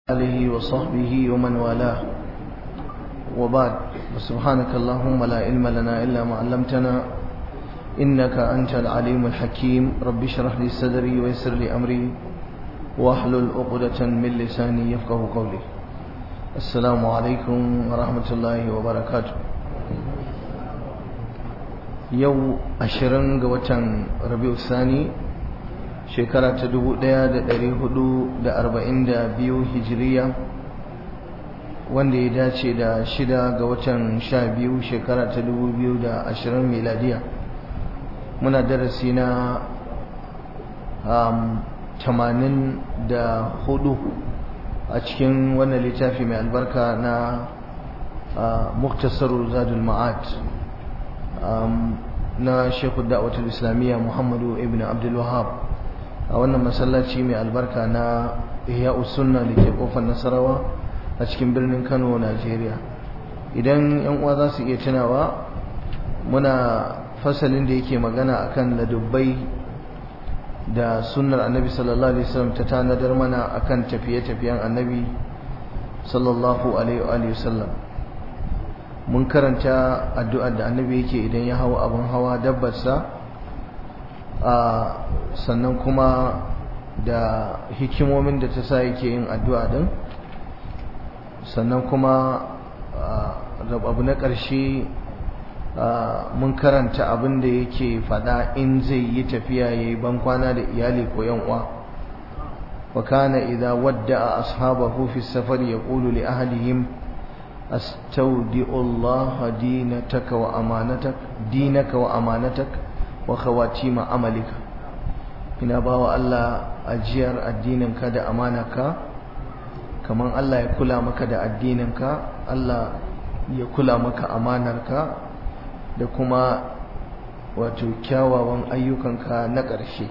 آله وصحبه ومن والاه وبعد سبحانك اللهم لا علم لنا إلا ما علمتنا إنك أنت العليم الحكيم رب اشرح لي صدري ويسر لي أمري واحلل عقدة من لساني يفقه قولي السلام عليكم ورحمة الله وبركاته يو أشرن قوة ربيع الثاني shekara ta dubu ɗaya da ɗari hudu da arba'in da biyu hijiriya wanda ya dace da shida ga watan sha biyu shekara ta dubu biyu da ashirin miladiya muna darasi na tamanin da hudu a cikin wannan littafi mai albarka na muktasarul zadul ma'ad na shekul da'awatul islamiyya muhammadu ibn abdul wahab a wannan masallaci mai albarka na ihya sunna da ke kofar nasarawa a cikin birnin kano najeriya idan yan uwa za su iya tunawa muna fasalin da yake magana akan ladubbai da sunnar annabi sallallahu alaihi wasallam ta tanadar mana akan tafiye-tafiyen annabi sallallahu alaihi wasallam mun karanta addu'ar da annabi yake idan ya hawa abin hawa dabbarsa sannan kuma da hikimomin da ta sa yake yin addu'a din sannan kuma abu na ƙarshe mun karanta abin da yake fada in zai yi tafiya ya yi bankwana da iyali ko uwa wa kana idza wadda'a ashabahu fi safar yaqulu li ahlihim astawdi'u Allah dinataka wa amanatak dinaka wa amanatak wa khawatima amalika ina bawa Allah ajiyar addininka da amanaka kaman Allah ya kula maka da addininka Allah ya kula maka amanarka da kuma wato kyawawan ayyukanka na ƙarshe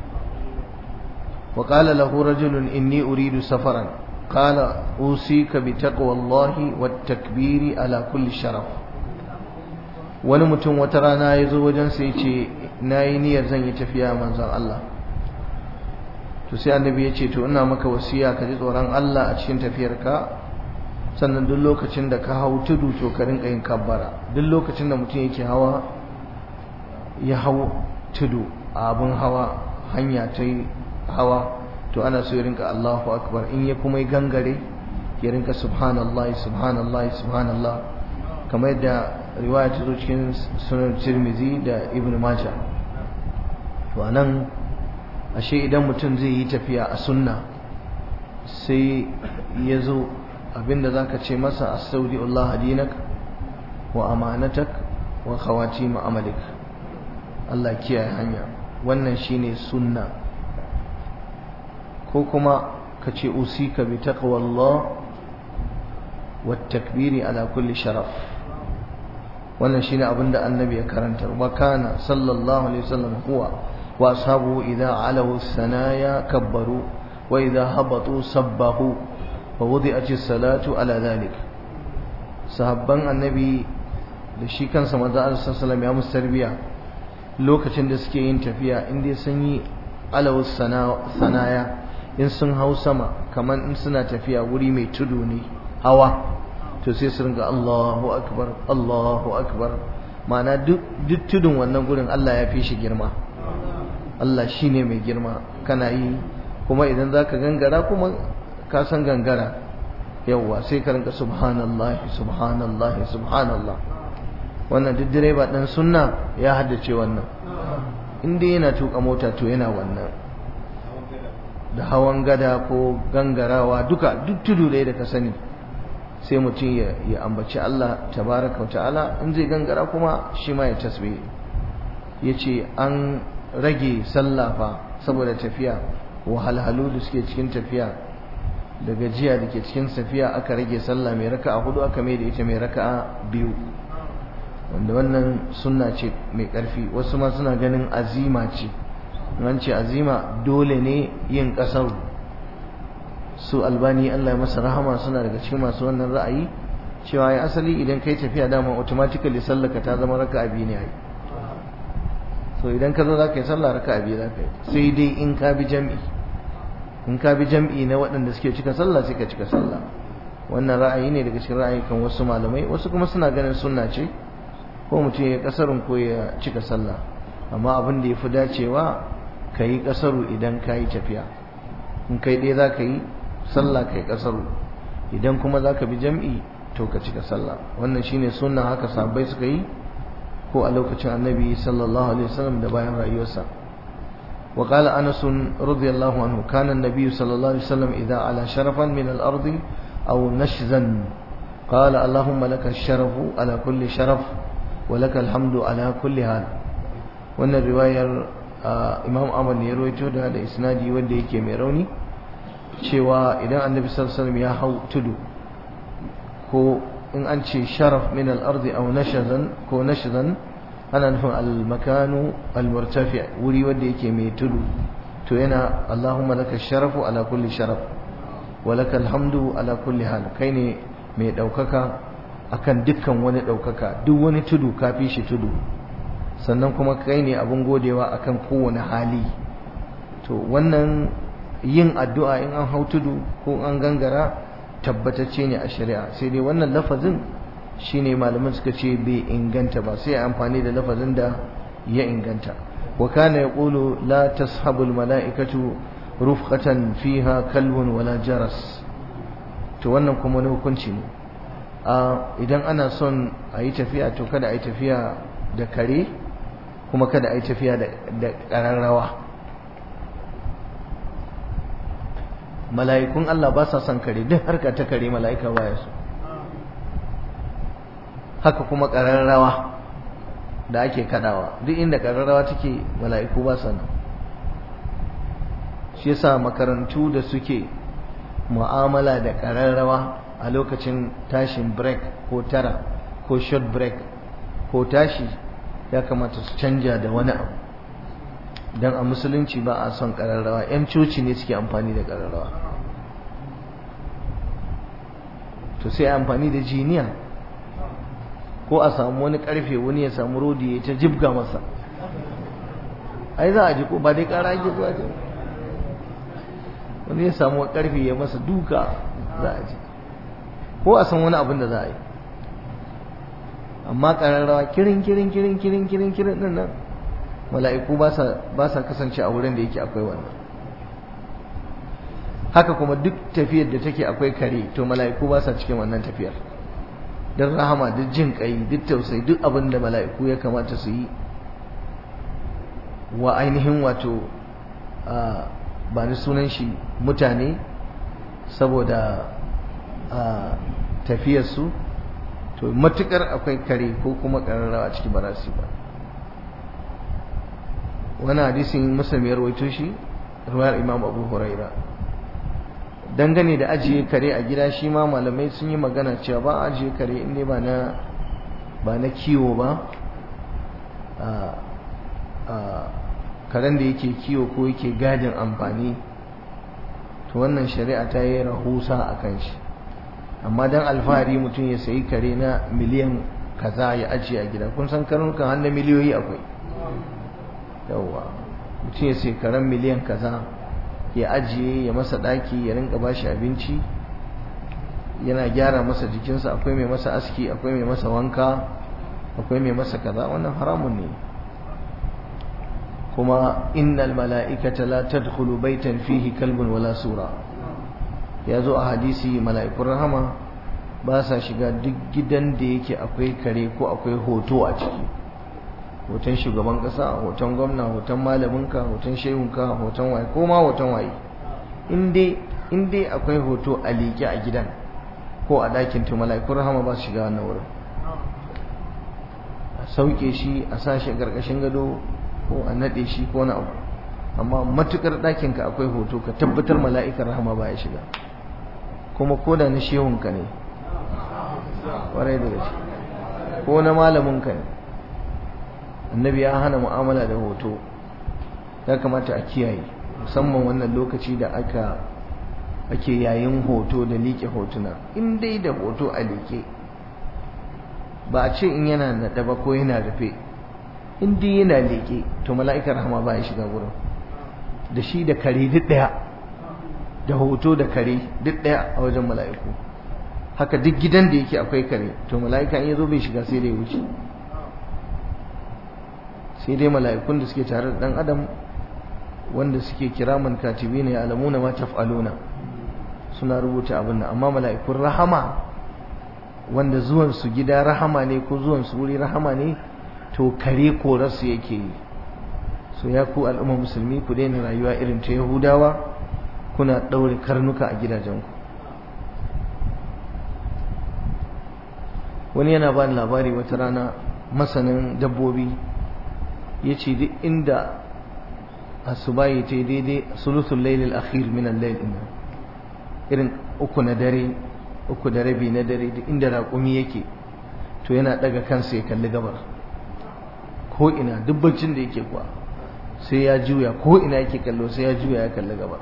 wa qala lahu rajulun inni uridu safaran qala usika bi taqwallahi wat takbiri ala kulli sharaf wani mutum wata rana ya zo wajensa ya ce na yi niyyar zan yi tafiya manzan Allah to sai annabi ya ce to ina maka wasiya ka ji tsoron Allah a cikin tafiyarka sannan duk lokacin da ka hau tudu to ka rinka yin kabbara duk lokacin da mutum yake hawa ya hau tudu a abin hawa hanya ta hawa to ana so ya rinka Allahu akbar in ya kuma yi gangare ya rinka subhanallah subhanallah subhanallah kamar yadda riwaya ta zo cikin sunan tirmizi da ibn majah to anan ashe idan mutum zai yi tafiya a sunna sai ya zo abinda zaka ce masa astaudi Allah dinak wa amanatak wa khawatim amalik Allah kiyaye hanya wannan shine sunna ko kuma ka ce usika bi taqwallah wa takbiri ala kulli sharaf wannan shine abin da annabi ya karanta wa kana sallallahu alaihi wasallam huwa wa ashabu idza alahu sanaya kabbaru wa idza habatu sabbahu wa wudi'at as-salatu ala dhalik sahabban annabi da shi kansa manzo Allah sallallahu ya musu tarbiya lokacin da suke yin tafiya in dai sun yi alahu sanaya in sun hau sama kaman in suna tafiya wuri mai tudu ne hawa to sai su ringa Allahu akbar Allahu akbar ma'ana duk tudun wannan gurin Allah ya fi shi girma Allah shine mai girma kana yi kuma idan zaka gangara kuma ka san gangara yawwa sai ka ringa subhanallah subhanallah subhanallah wannan duk direba dan sunna ya haddace wannan in dai yana tuka mota to yana wannan da hawan gada ko gangarawa duka duk tudu da ka sani sai mutum ya ambaci Allah tabaraka wa ta'ala in zai gangara kuma shi ma ya tasbih yace an rage sallafa saboda tafiya wahalhalu da suke cikin tafiya da gajiya da ke cikin safiya aka rage sallah mai raka'a hudu aka mai da ita mai raka'a biyu wanda wannan sunna ce mai karfi wasu ma suna ganin azima ce an ce azima dole ne yin kasar su albani Allah ya masa rahama suna daga cikin masu wannan ra'ayi cewa ya asali idan kai tafiya dama automatically sallaka ta zama raka'a biyu ne ai so idan ka zo za ka yi sallah raka'a biyu za ka yi sai dai in ka bi jami'i in ka bi jam'i na waɗanda suke cika sallah sai ka cika sallah wannan ra'ayi ne daga cikin ra'ayikan wasu malamai wasu kuma suna ganin sunna ce ko mutum ya kasarun ko ya cika sallah amma abin da ya fi dacewa ka yi kasaru idan ka yi tafiya in kai ɗaya za ka yi sallah ka yi kasaru idan kuma za ka bi jam'i to ka cika sallah wannan shine sunna haka sahabbai suka yi ko a lokacin annabi sallallahu alaihi wasallam da bayan rayuwarsa وقال أنس رضي الله عنه كان النبي صلى الله عليه وسلم إذا على شرفا من الأرض أو نشزا قال اللهم لك الشرف على كل شرف ولك الحمد على كل حال wannan riwayar imam ahmad ne ya rawaito da da isnadi wanda yake mai rauni cewa idan annabi sallallahu alaihi wasallam ya hau tudu ko in an ce sharaf min al-ardi aw nashazan ko nashazan ana nufin al-makanu al-murtafi wuri wanda yake mai tudu to yana Allahumma laka sharafu ala kulli sharaf wa laka alhamdu ala kulli hal kai ne mai daukaka akan dukkan wani daukaka duk wani tudu kafi shi tudu sannan kuma kai ne abun godewa akan kowane hali to wannan yin addu'a in an hau tudu ko an gangara tabbatacce ne a shari'a sai dai wannan lafazin shine malaman suka ce bai inganta ba sai amfani da lafazin da ya inganta wa kana yaqulu la tashabu al mala'ikatu rufqatan fiha kalbun wala jaras to wannan kuma wani hukunci ne idan ana son a yi tafiya to kada a yi tafiya da kare kuma kada a yi tafiya da ƙararrawa mala'ikun Allah ba sa son kare duk harka ta kare mala'ika baya su haka kuma ƙararrawa da ake kadawa duk inda ƙararrawa take mala'iku ba sa nan shi yasa makarantu da suke mu'amala da ƙararrawa a lokacin tashin break ko tara ko short break ko tashi ya kamata su canja da wani abu don a musulunci ba a son ƙararrawa 'yan coci ne suke amfani da ƙararrawa to sai amfani da jiniya ko a samu wani ƙarfe wani ya samu rodi ya ta jibga masa ai za a ji ko ba dai ƙara ake zuwa ce wani ya samu ƙarfe ya masa duka za a ji ko a san wani abin da za a yi amma ƙararrawa kirin kirin kirin kirin kirin kirin din nan mala'iku ba sa kasance a wurin da yake akwai wannan haka kuma duk tafiyar da take akwai kare to mala'iku ba sa cikin wannan tafiyar don rahama duk jin kai duk tausayi duk abin da mala'iku ya kamata su yi wa ainihin wato ba ni sunan shi mutane saboda tafiyarsu to matukar akwai kare ko kuma ƙararrawa ciki ba za su ba wani hadisin muslim ya rawaito shi ruwayar imam abu huraira dangane da ajiye kare a gida shi ma malamai sun yi magana cewa ba ajiye kare inda ba na ba na kiwo ba karen da yake kiwo ko yake gadin amfani to wannan shari'a ta yi rahusa a kan shi amma dan alfahari mutum ya sayi kare na miliyan kaza ya ajiye a gida kun san karnukan har na miliyoyi akwai yawwa mutum ya sai karen miliyan kaza ya ajiye ya masa daki ya rinka bashi abinci yana gyara masa jikinsa akwai mai masa aski akwai mai masa wanka akwai mai masa kaza wannan haramun ne kuma innal mala'ikata la tadkhulu baitan fihi kalbun wala sura ya zo a hadisi mala'ikun rahama ba sa shiga duk gidan da yake akwai kare ko akwai hoto a ciki hoton shugaban kasa hoton gwamna hoton malaminka hoton shehunka hoton waye ko ma hoton waye in dai akwai hoto a liƙe a gidan ko a ɗakin to mala'ikun rahama ba su shiga wannan wurin a sauke shi a sa shi a ƙarƙashin gado ko a naɗe shi ko na abu amma matukar ɗakinka akwai hoto ka tabbatar mala'ikar rahama ba ya shiga kuma ko da na shehunka ne ƙwarai da gaske ko na malaminka ne annabi ya hana mu'amala da hoto ya kamata a kiyaye musamman wannan lokaci da aka ake yayin hoto da liƙe hotuna in dai da hoto a liƙe ba a ce in yana naɗa ba ko yana rufe in dai yana liƙe to mala'ikar rahama ba ya shiga wurin da shi da kare duk ɗaya da hoto da kare duk ɗaya a wajen mala'iku haka duk gidan da yake akwai kare to mala'ika in ya zo bai shiga sai dai wuce sai dai mala'ikun da suke tare da ɗan adam wanda suke kiraman katibi ne alamuna ma taf'aluna suna rubuta abin nan amma mala'ikun rahama wanda zuwan su gida rahama ne ko zuwan su wuri rahama ne to kare korarsu yake yi so ya ku al'umma musulmi ku daina rayuwa irin ta yahudawa kuna ɗaure karnuka a gidajenku wani yana ba labari wata rana masanin dabbobi ya ce duk inda asubahi ta daidai sulusul lailil akhir min al-layl irin uku na dare uku da rabi na dare duk inda raƙumi yake to yana daga kansa ya kalli gabar ko ina duk baccin da yake kuwa sai ya juya ko ina yake kallo sai ya juya ya kalli gabar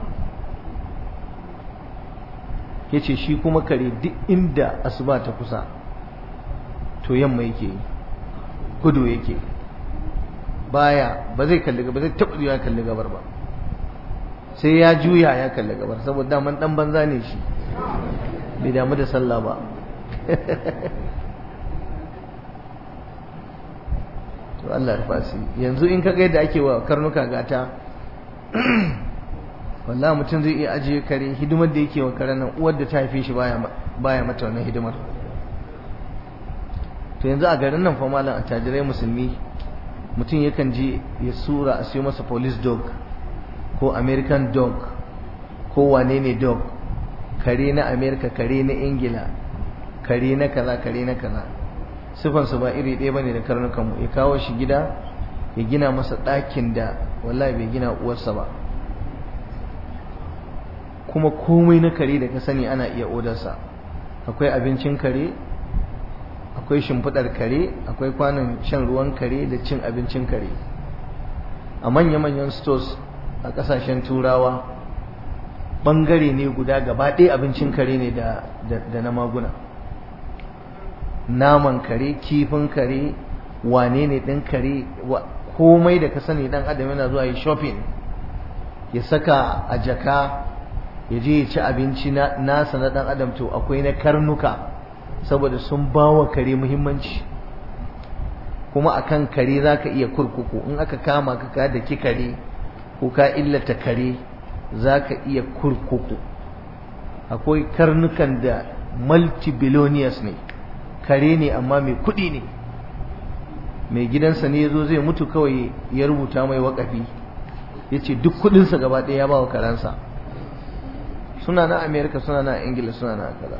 yace shi kuma kare duk inda asuba ta kusa to yamma yake gudu yake baya ba zai kalli ba zai taɓa juya kalli gabar ba sai ya juya ya kalli gabar saboda daman dan banza ne shi bai damu da sallah ba to Allah ya fasi yanzu in kaga yadda ake wa karnuka gata wallahi mutum zai iya ajiye kare hidimar da yake wa karen nan uwar da ta haife shi baya baya mata wannan hidimar to yanzu a garin nan fa malam attajirai musulmi mutum yakan je ya sura a siyo masa police dog ko american dog ko wane ne dog kare na america kare na ingila kare na kaza kare na kaza sifansu ba iri ɗaya bane da karnukanmu ya kawo shi gida ya gina masa ɗakin da wallahi bai gina uwarsa ba kuma komai na kare da ka sani ana iya odarsa akwai abincin kare akwai shimfiɗar kare akwai kwanon shan ruwan kare da cin abincin kare a manya-manyan stores a ƙasashen turawa ɓangare ne guda gaba ɗaya abincin kare ne da na maguna naman kare kifin kare wane ne ɗin kare komai da ka sani ɗan adam yana zuwa yi shopping ya saka a jaka ya je ya ci abinci nasa na ɗan adam to akwai na karnuka saboda sun ba wa kare muhimmanci kuma akan kare za ka iya kurkuku in aka kama ka ka da ki kare ko ka illata kare za ka iya kurkuku akwai karnukan da multibillionaires ne kare ne amma mai kuɗi ne mai gidansa ne ya zo zai mutu kawai ya rubuta mai wakafi ya ce duk kuɗinsa gaba ɗaya ya ba wa karansa suna na amerika suna na ingila suna na kaza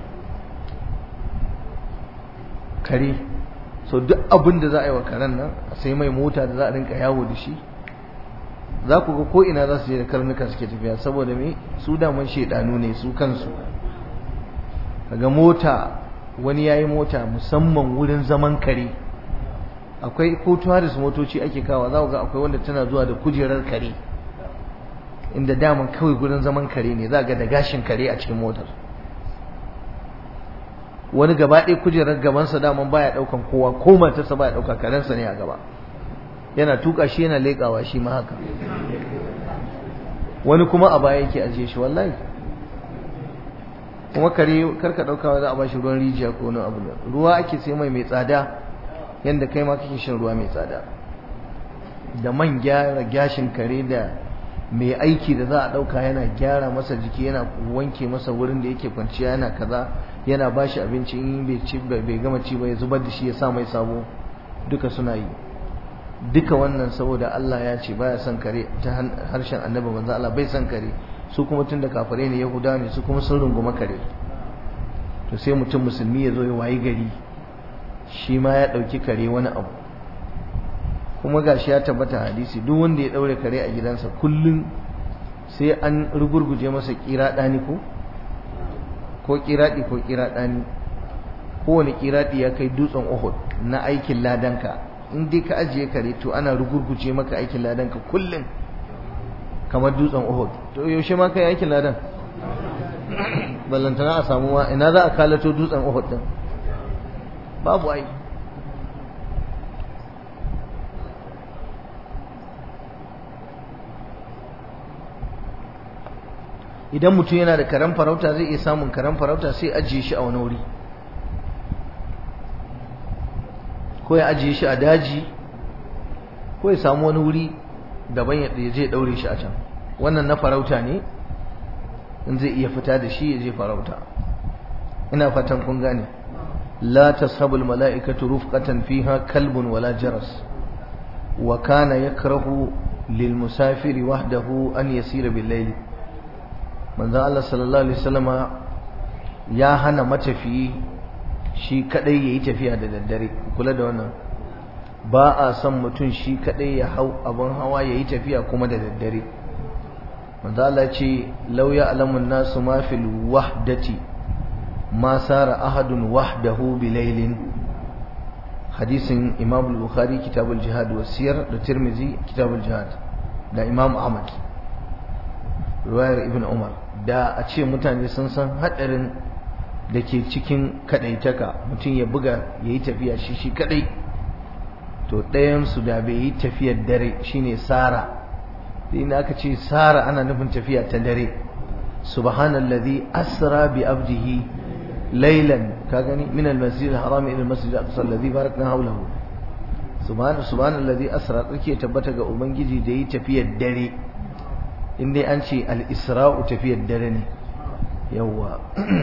kare so duk abin da za a yi wa karen nan sai mai mota da za a rinka yawo da shi za ku ga ko ina za su je da karnuka suke tafiya saboda me su daman shedanu ne su kansu kaga mota wani yayi mota musamman wurin zaman kare akwai ko tourist motoci ake kawa za ku ga akwai wanda tana zuwa da kujerar kare inda daman kawai gurin zaman kare ne za ga da gashin kare a cikin motar wani gaba ɗaya kujerar gabansa daman baya ɗaukan kowa ko matarsa baya ɗauka karensa ne a gaba yana tuka shi yana leƙawa shi ma haka wani kuma a baya yake ajiye shi wallahi kuma kare karka ɗauka za a bashi ruwan rijiya ko wani abu ruwa ake sai mai mai tsada yadda kai ma kake shan ruwa mai tsada da man gyara gashin kare da mai aiki da za a ɗauka yana gyara masa jiki yana wanke masa wurin da yake kwanciya yana kaza yana ba shi abinci in bai ci bai gama ci ba ya zubar da shi ya sa mai sabo duka suna yi duka wannan saboda Allah ya ce baya son kare ta harshen annabi manzo Allah bai son kare su kuma tun da kafare ne yahuda ne su kuma sun runguma kare to sai mutum musulmi ya zo ya wayi gari shi ma ya ɗauki kare wani abu kuma gashi ya tabbata hadisi duk wanda ya ɗaure kare a gidansa kullum sai an rugurguje masa kira ɗani ko ko kiraɗi ko kiraɗani kowane kiraɗi ya kai dutsen Uhud na aikin ladanka in dai ka ajiye kare to ana rugurguje maka aikin ladanka kullum kamar dutsen Uhud to yaushe ma kai aikin ladan ballantana a samu ma ina za a kalato dutsen Uhud din babu ai idan mutum yana da karen farauta zai iya samun karen farauta sai ajiye shi a wani wuri ko ya ajiye shi a daji ko ya samu wani wuri daban ya je daure shi a can wannan na farauta ne in zai iya fita da shi ya je farauta ina fatan kun gane la tashabul mala'ikatu rufqatan fiha kalbun wala jaras wa kana yakrahu lil musafiri wahdahu an yasira bil layl manzo Allah sallallahu alaihi wasallama ya hana matafiyi shi kadai yayi tafiya da daddare kula da wannan ba a son mutum shi kadai ya hau abin hawa yayi tafiya kuma da daddare manzo Allah ce law ya'lamun nasu ma fil wahdati ma sara ahadun wahdahu bilailin hadisin Imam al-Bukhari kitabul jihad wa siyar da Tirmidhi kitabul jihad da Imam Ahmad riwayar Ibn Umar da a ce mutane sun san hadarin da ke cikin kadaitaka mutum ya buga yayi tafiya shi shi kadai to ɗayan su da bai yi tafiyar dare shine sara in aka ce sara ana nufin tafiya ta dare subhanallazi asra bi abdihi laylan ka gani min almasjid alharam ila almasjid al-aqsa alladhi barakna hawlahu subhana subhanallazi asra tsake tabbata ga ubangiji da yi tafiyar dare in dai an ce al-isra'u tafiyar dare ne yawa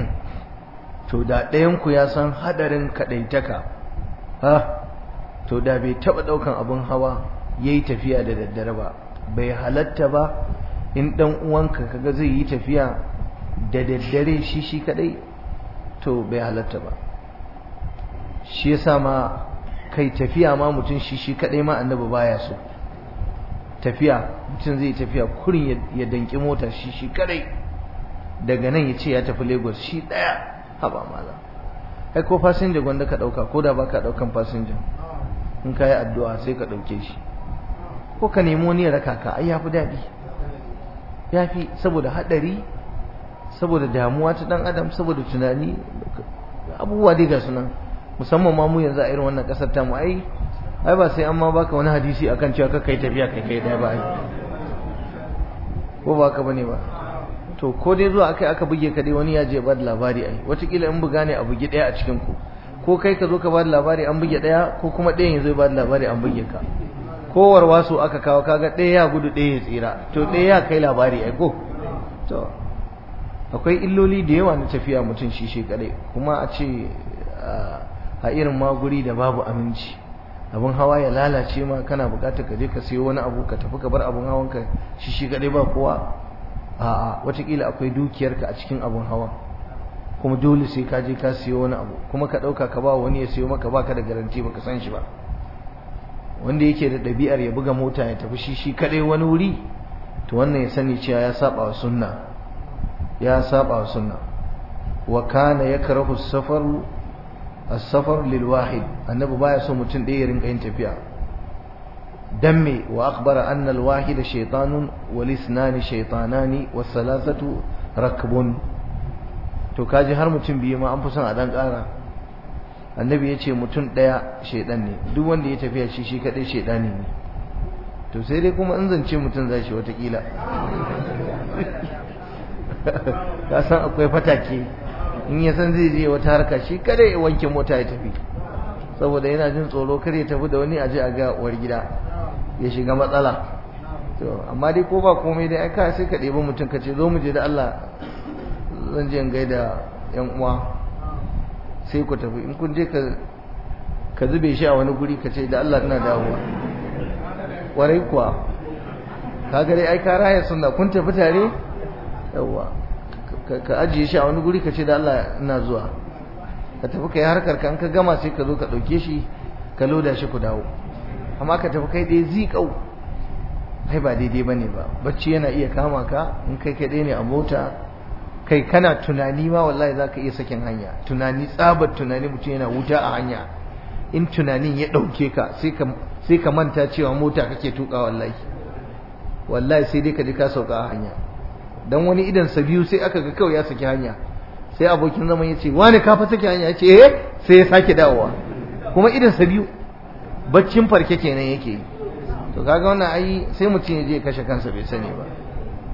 to da ɗayan ku ya san hadarin kadaitaka ha to da bai taba daukan abun hawa yayi tafiya da daddare ba bai halatta ba in dan uwanka kaga zai yi tafiya da daddare shi shi kadai to bai halatta ba shi yasa ma kai tafiya ma mutum shi shi kadai ma annabi baya so tafiya mutum zai tafiya kurin ya danki mota shi shi kadai daga nan ya ce ya tafi Lagos shi daya haba mala ai ko fasinja gwanda ka dauka ko da baka daukan fasinja in ka yi addu'a sai ka dauke shi ko ka nemi wani ya raka ka ai yafi daɗi yafi saboda haɗari saboda damuwa ta ɗan adam saboda tunani abubuwa dai ga sunan musamman ma mu yanzu a irin wannan ƙasar ta mu ai ai ba sai an ma baka wani hadisi akan cewa ka kai tafiya kai kai ɗaya ba ai ko ba ka bane ba to ko dai zuwa akai aka buge ka dai wani ya je ba da labari ai wataƙila in buga ne a bugi ɗaya a cikin ku ko kai ka zo ka ba da labari an buge ɗaya ko kuma ɗayan ya zo ba da labari an buge ka kowar wasu aka kawo kaga ɗaya ya gudu ɗaya ya tsira to ɗaya ya kai labari ai ko to akwai illoli da yawa na tafiya mutum shi shi kadai kuma a ce a irin maguri da babu aminci abin hawa ya lalace ma kana bukatar ka je ka sayo wani abu ka tafi ka bar abin hawan ka shi shi kadai ba kowa a'a watakila akwai dukiyarka a cikin abin hawa kuma dole sai ka je ka siyo wani abu kuma ka ɗauka ka ba wani ya siyo maka baka da garanti baka san shi ba wanda yake da ɗabi'ar ya buga mota ya tafi shi shi kaɗai wani wuri to wannan ya sani cewa ya saba wa sunna ya saba wa sunna wa kana yakrahu as-safar as-safar lil wahid annabi baya so mutum ɗaya ya rinka yin tafiya dan me wa akhbara anna al-wahid shaytanun wal isnani shaytanani was salasatu rakbun to kaji har mutum biyu ma an fi son a dan ƙara annabi ya ce mutum ɗaya shaidan ne duk wanda ya tafiya shi shi kaɗai shaidani ne to sai dai kuma in zance mutum za shi watakila ka san akwai fatake in ya san zai je wata harka shi kada ya wanke mota ya tafi saboda yana jin tsoro kar ya tafi da wani aje a ga uwar gida ya shiga matsala to amma dai ko ba komai dai aka sai ka ɗebi mutum ka ce zo mu je da Allah zan je in gaida yan uwa sai ku tafi in kun je ka zube shi a wani guri ka ce da Allah ina dawowa warai kuwa kaga dai ai ka raya sunna kun tafi tare yawa ka ajiye shi a wani guri ka ce da Allah ina zuwa ka tafi kai harkar ka an ka gama sai ka zo ka dauke shi ka loda shi ku dawo amma ka tafi kai dai zikau ai ba daidai bane ba bacci yana iya kama ka in kai kai ne a mota kai kana tunani ma wallahi zaka iya sakin hanya tunani tsabar tunani mutum yana wuta a hanya in tunanin ya dauke ka sai ka sai ka manta cewa mota kake tuka wallahi wallahi sai dai ka ji ka sauka a hanya dan wani idan sa biyu sai aka ga kawai ya saki hanya sai abokin zaman ya ce wani ka fa saki hanya ya ce eh sai ya sake dawowa kuma idan sa biyu baccin farke kenan yake yi to kaga wannan ai sai mutum ya je kashe kansa bai sani ba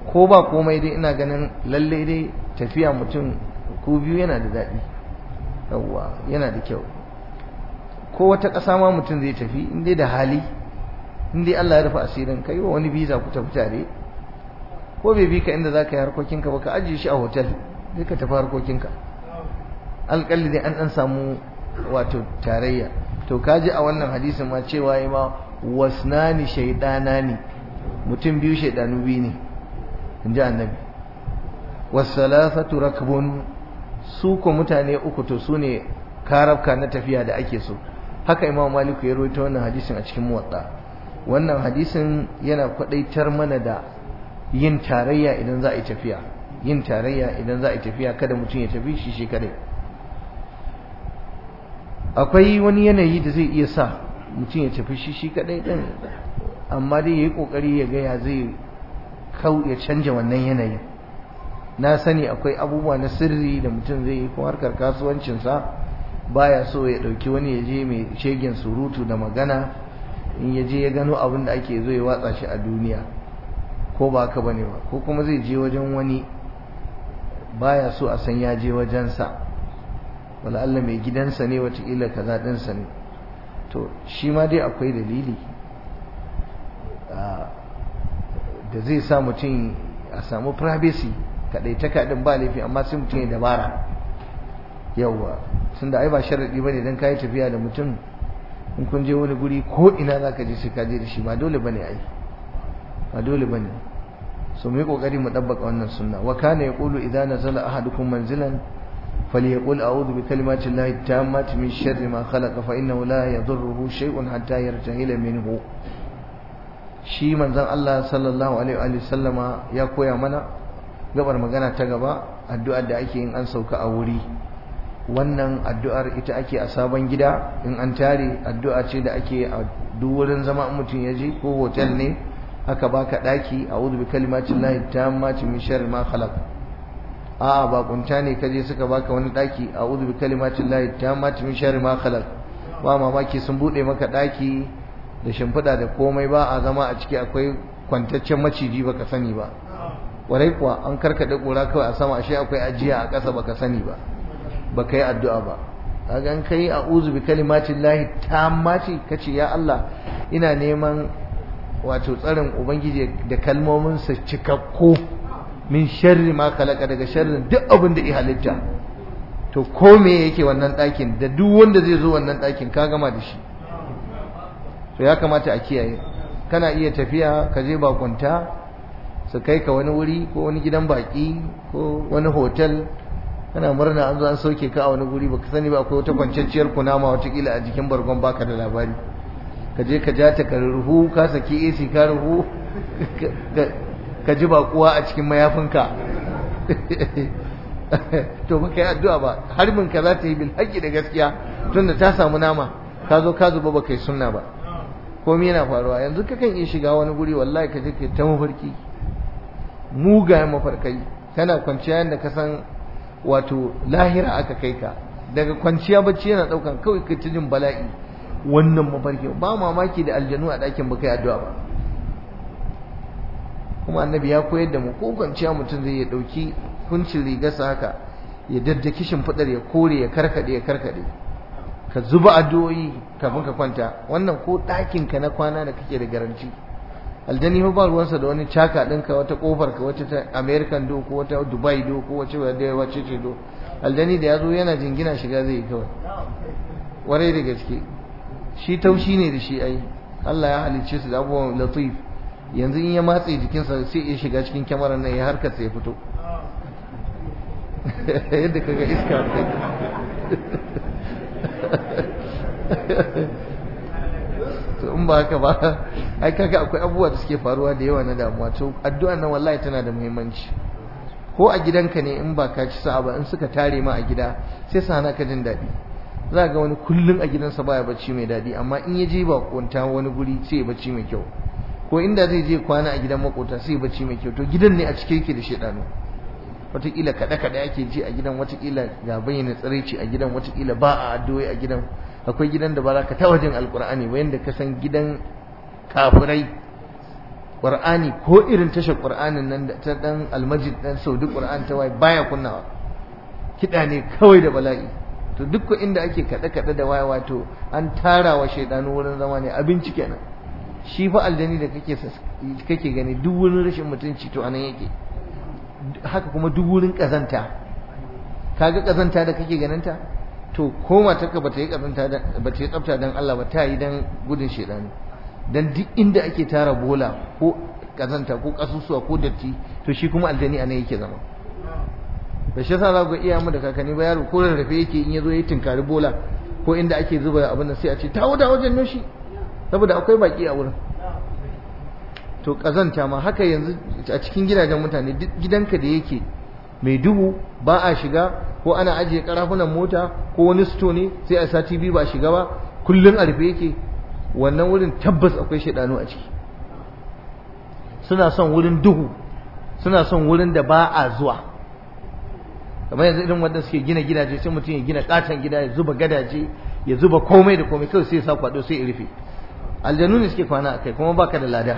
ko ba komai dai ina ganin lalle dai tafiya mutum ku biyu yana da daɗi yawwa yana da kyau ko wata ƙasa ma mutum zai tafi in dai da hali in dai Allah ya rufe asirin kai wa wani visa ku tafi tare ko bai bi ka inda za ka yi harkokinka ba ka ajiye shi a hotel sai ka tafi harkokinka alƙalli dai an ɗan samu wato tarayya to kaji a wannan hadisin ma cewa ya ma wasnani shaidana ne mutum biyu shaidanu biyu ne in ji annabi wasalafatu rakbun su ko mutane uku to su ne karabka na tafiya da ake so haka imam maliku ya rawaito wannan hadisin a cikin muwatta wannan hadisin yana kwadaitar mana da yin tarayya idan za a yi tafiya yin tarayya idan za a yi tafiya kada mutum ya tafi shi shi kadai akwai wani yanayi da zai iya sa mutum ya tafi shi shi kadai din amma dai yayi kokari ya ga ya zai kau ya canja wannan yanayin na sani akwai abubuwa na sirri da mutum zai yi ko harkar kasuwancinsa baya so ya dauki wani ya je mai shegen surutu da magana in ya je ya gano abin da ake zo ya watsa shi a duniya ko ba haka bane ba ko kuma zai je wajen wani baya so a san ya je wajensa wala Allah mai gidansa ne watakila kaza ɗinsa ne to shi ma dai akwai dalili da zai sa mutum a samu privacy kaɗai ta kaɗin ba laifi amma sai mutum ya dabara yawwa tun da ai ba sharaɗi ba ne don kayi tafiya da mutum in kun je wani guri ko ina za ka je sai ka je da shi ba dole ba ne ai ba dole ba ne so mu yi ƙoƙari mu ɗabbaka wannan sunna wa kana ya ƙulu idan nazala ahadukum manzilan فليقول أعوذ بكلمات الله التامة من شر ما خلق فإنه لا يضره شيء حتى يرتهل منه shi manzon Allah sallallahu alaihi wa sallama ya koya mana gabar magana ta gaba addu'ar da ake yin an sauka a wuri wannan addu'ar ita ake a sabon gida in an tare addu'a ce da ake a duk wurin zama mutum ya je ko hotel ne aka baka daki a'udhu bi kalimatillahi tammati min sharri ma khalaq a'a ba kunta ne kaje suka baka wani daki a'udhu bi kalimatillahi tammati min sharri ma khalaq ba mamaki sun bude maka daki da shimfida da komai ba a zama a ciki akwai kwantaccen maciji baka sani ba warai kuwa an karkade kura kawai a sama ashe akwai ajiya a ƙasa baka sani ba baka yi addu'a ba kaga an kai a'udhu bi kalimatillahi tammati kace ya Allah ina neman wato tsarin ubangiji da kalmomin sa cikakku min sharri ma khalaqa daga sharrin duk abin da ya halitta to ko me yake wannan ɗakin da duk wanda zai zo wannan ɗakin ka gama da shi to ya kamata a kiyaye kana iya tafiya ka je bakunta su kai ka wani wuri ko wani gidan baki ko wani hotel kana murna an zo an sauke ka a wani guri baka sani ba akwai wata kwanciyar kunama watakila a jikin bargon baka da labari ka je ka ja ta ka ruhu ka saki AC ka ruhu ka ji bakuwa a cikin mayafinka to baka yi addu'a ba harbin ka za ta yi bil haƙƙi da gaskiya tunda ta samu nama ka zo ka zuba baka yi sunna ba komai yana faruwa yanzu ka kan iya shiga wani guri wallahi ka je ka ta mafarki mugayen mafarkai kana kwanciya yadda ka san wato lahira aka kai ka daga kwanciya bacci yana daukan kawai ka ci jin bala'i wannan mafarki ba mamaki da aljanu a ɗakin baka yi addu'a ba kuma annabi ya koyar da mu ko kwanciya mutum zai ya ɗauki kuncin rigarsa haka ya daddaki shimfiɗar ya kore ya karkaɗe ya karkaɗe ka zuba addu'o'i kafin ka kwanta wannan ko ɗakin ka na kwana da kake da garanti aljani ba ruwansa da wani caka ɗinka wata ƙofar ka wata ta american do ko wata dubai do ko wace wace ce do aljani da ya zo yana jingina shiga zai yi kawai warai da gaske shi taushi ne da shi ai Allah ya halicce su da abubuwan latif yanzu in ya matse jikinsa sai ya shiga cikin kyamarar nan ya harkar sai ya fito yadda kaga iska to in ba haka ba ai kaga akwai abubuwa da suke faruwa da yawa na damuwa to addu'a nan wallahi tana da muhimmanci ko a gidanka ne in ba ka ci sa'a ba in suka tare ma a gida sai su hana ka jin daɗi za ga wani kullum a gidansa baya bacci mai daɗi amma in ya je bakonta wani guri sai ya bacci mai kyau ko inda zai je kwana a gidan makota sai ya bacci mai kyau to gidan ne a cike yake da shedanu wataƙila kaɗe-kaɗe ake ji a gidan wataƙila ga bayyana tsiraici a gidan wataƙila ba a addu'o'i a gidan akwai gidan da ba za ka taɓa jin alƙur'ani ba yanda ka san gidan kafirai qur'ani ko irin tashar qur'anin nan da ta dan almajid dan saudi qur'an ta wai baya kunnawa kida ne kawai da bala'i to duk inda ake kada kada da waya wato an tara wa shaidanu wurin zama ne abinci kenan shi fa aljani da kake kake gani duk wurin rashin mutunci to anan yake haka kuma duk wurin kazanta kaga kazanta da kake ganinta to ko matarka bata yi kazanta da bata yi tsafta dan Allah ba ta yi dan gudun shedani dan duk inda ake tara bola ko kazanta ko kasusuwa ko datti to shi kuma aljani anan yake zama da shi yasa za ku iya mu da kakanni ba yaro ko rarrafe yake in yazo ya tinkari bola ko inda ake zuba abin nan sai a ce tawo da wajen noshi saboda akwai baki a wurin to kazanta ma haka yanzu a cikin gidajen mutane duk gidanka da yake mai duhu ba a shiga ko ana ajiye karafunan mota ko wani sto ne sai a sati biyu ba shiga ba kullun a rufe yake wannan wurin tabbas akwai shaidanu a ciki suna son wurin duhu suna son wurin da ba a zuwa kamar yanzu irin wanda suke gina gidaje sai mutum ya gina katon gida ya zuba gadaje ya zuba komai da komai kawai sai ya sa kwado sai ya rufe aljanu ne suke kwana akai kuma baka da lada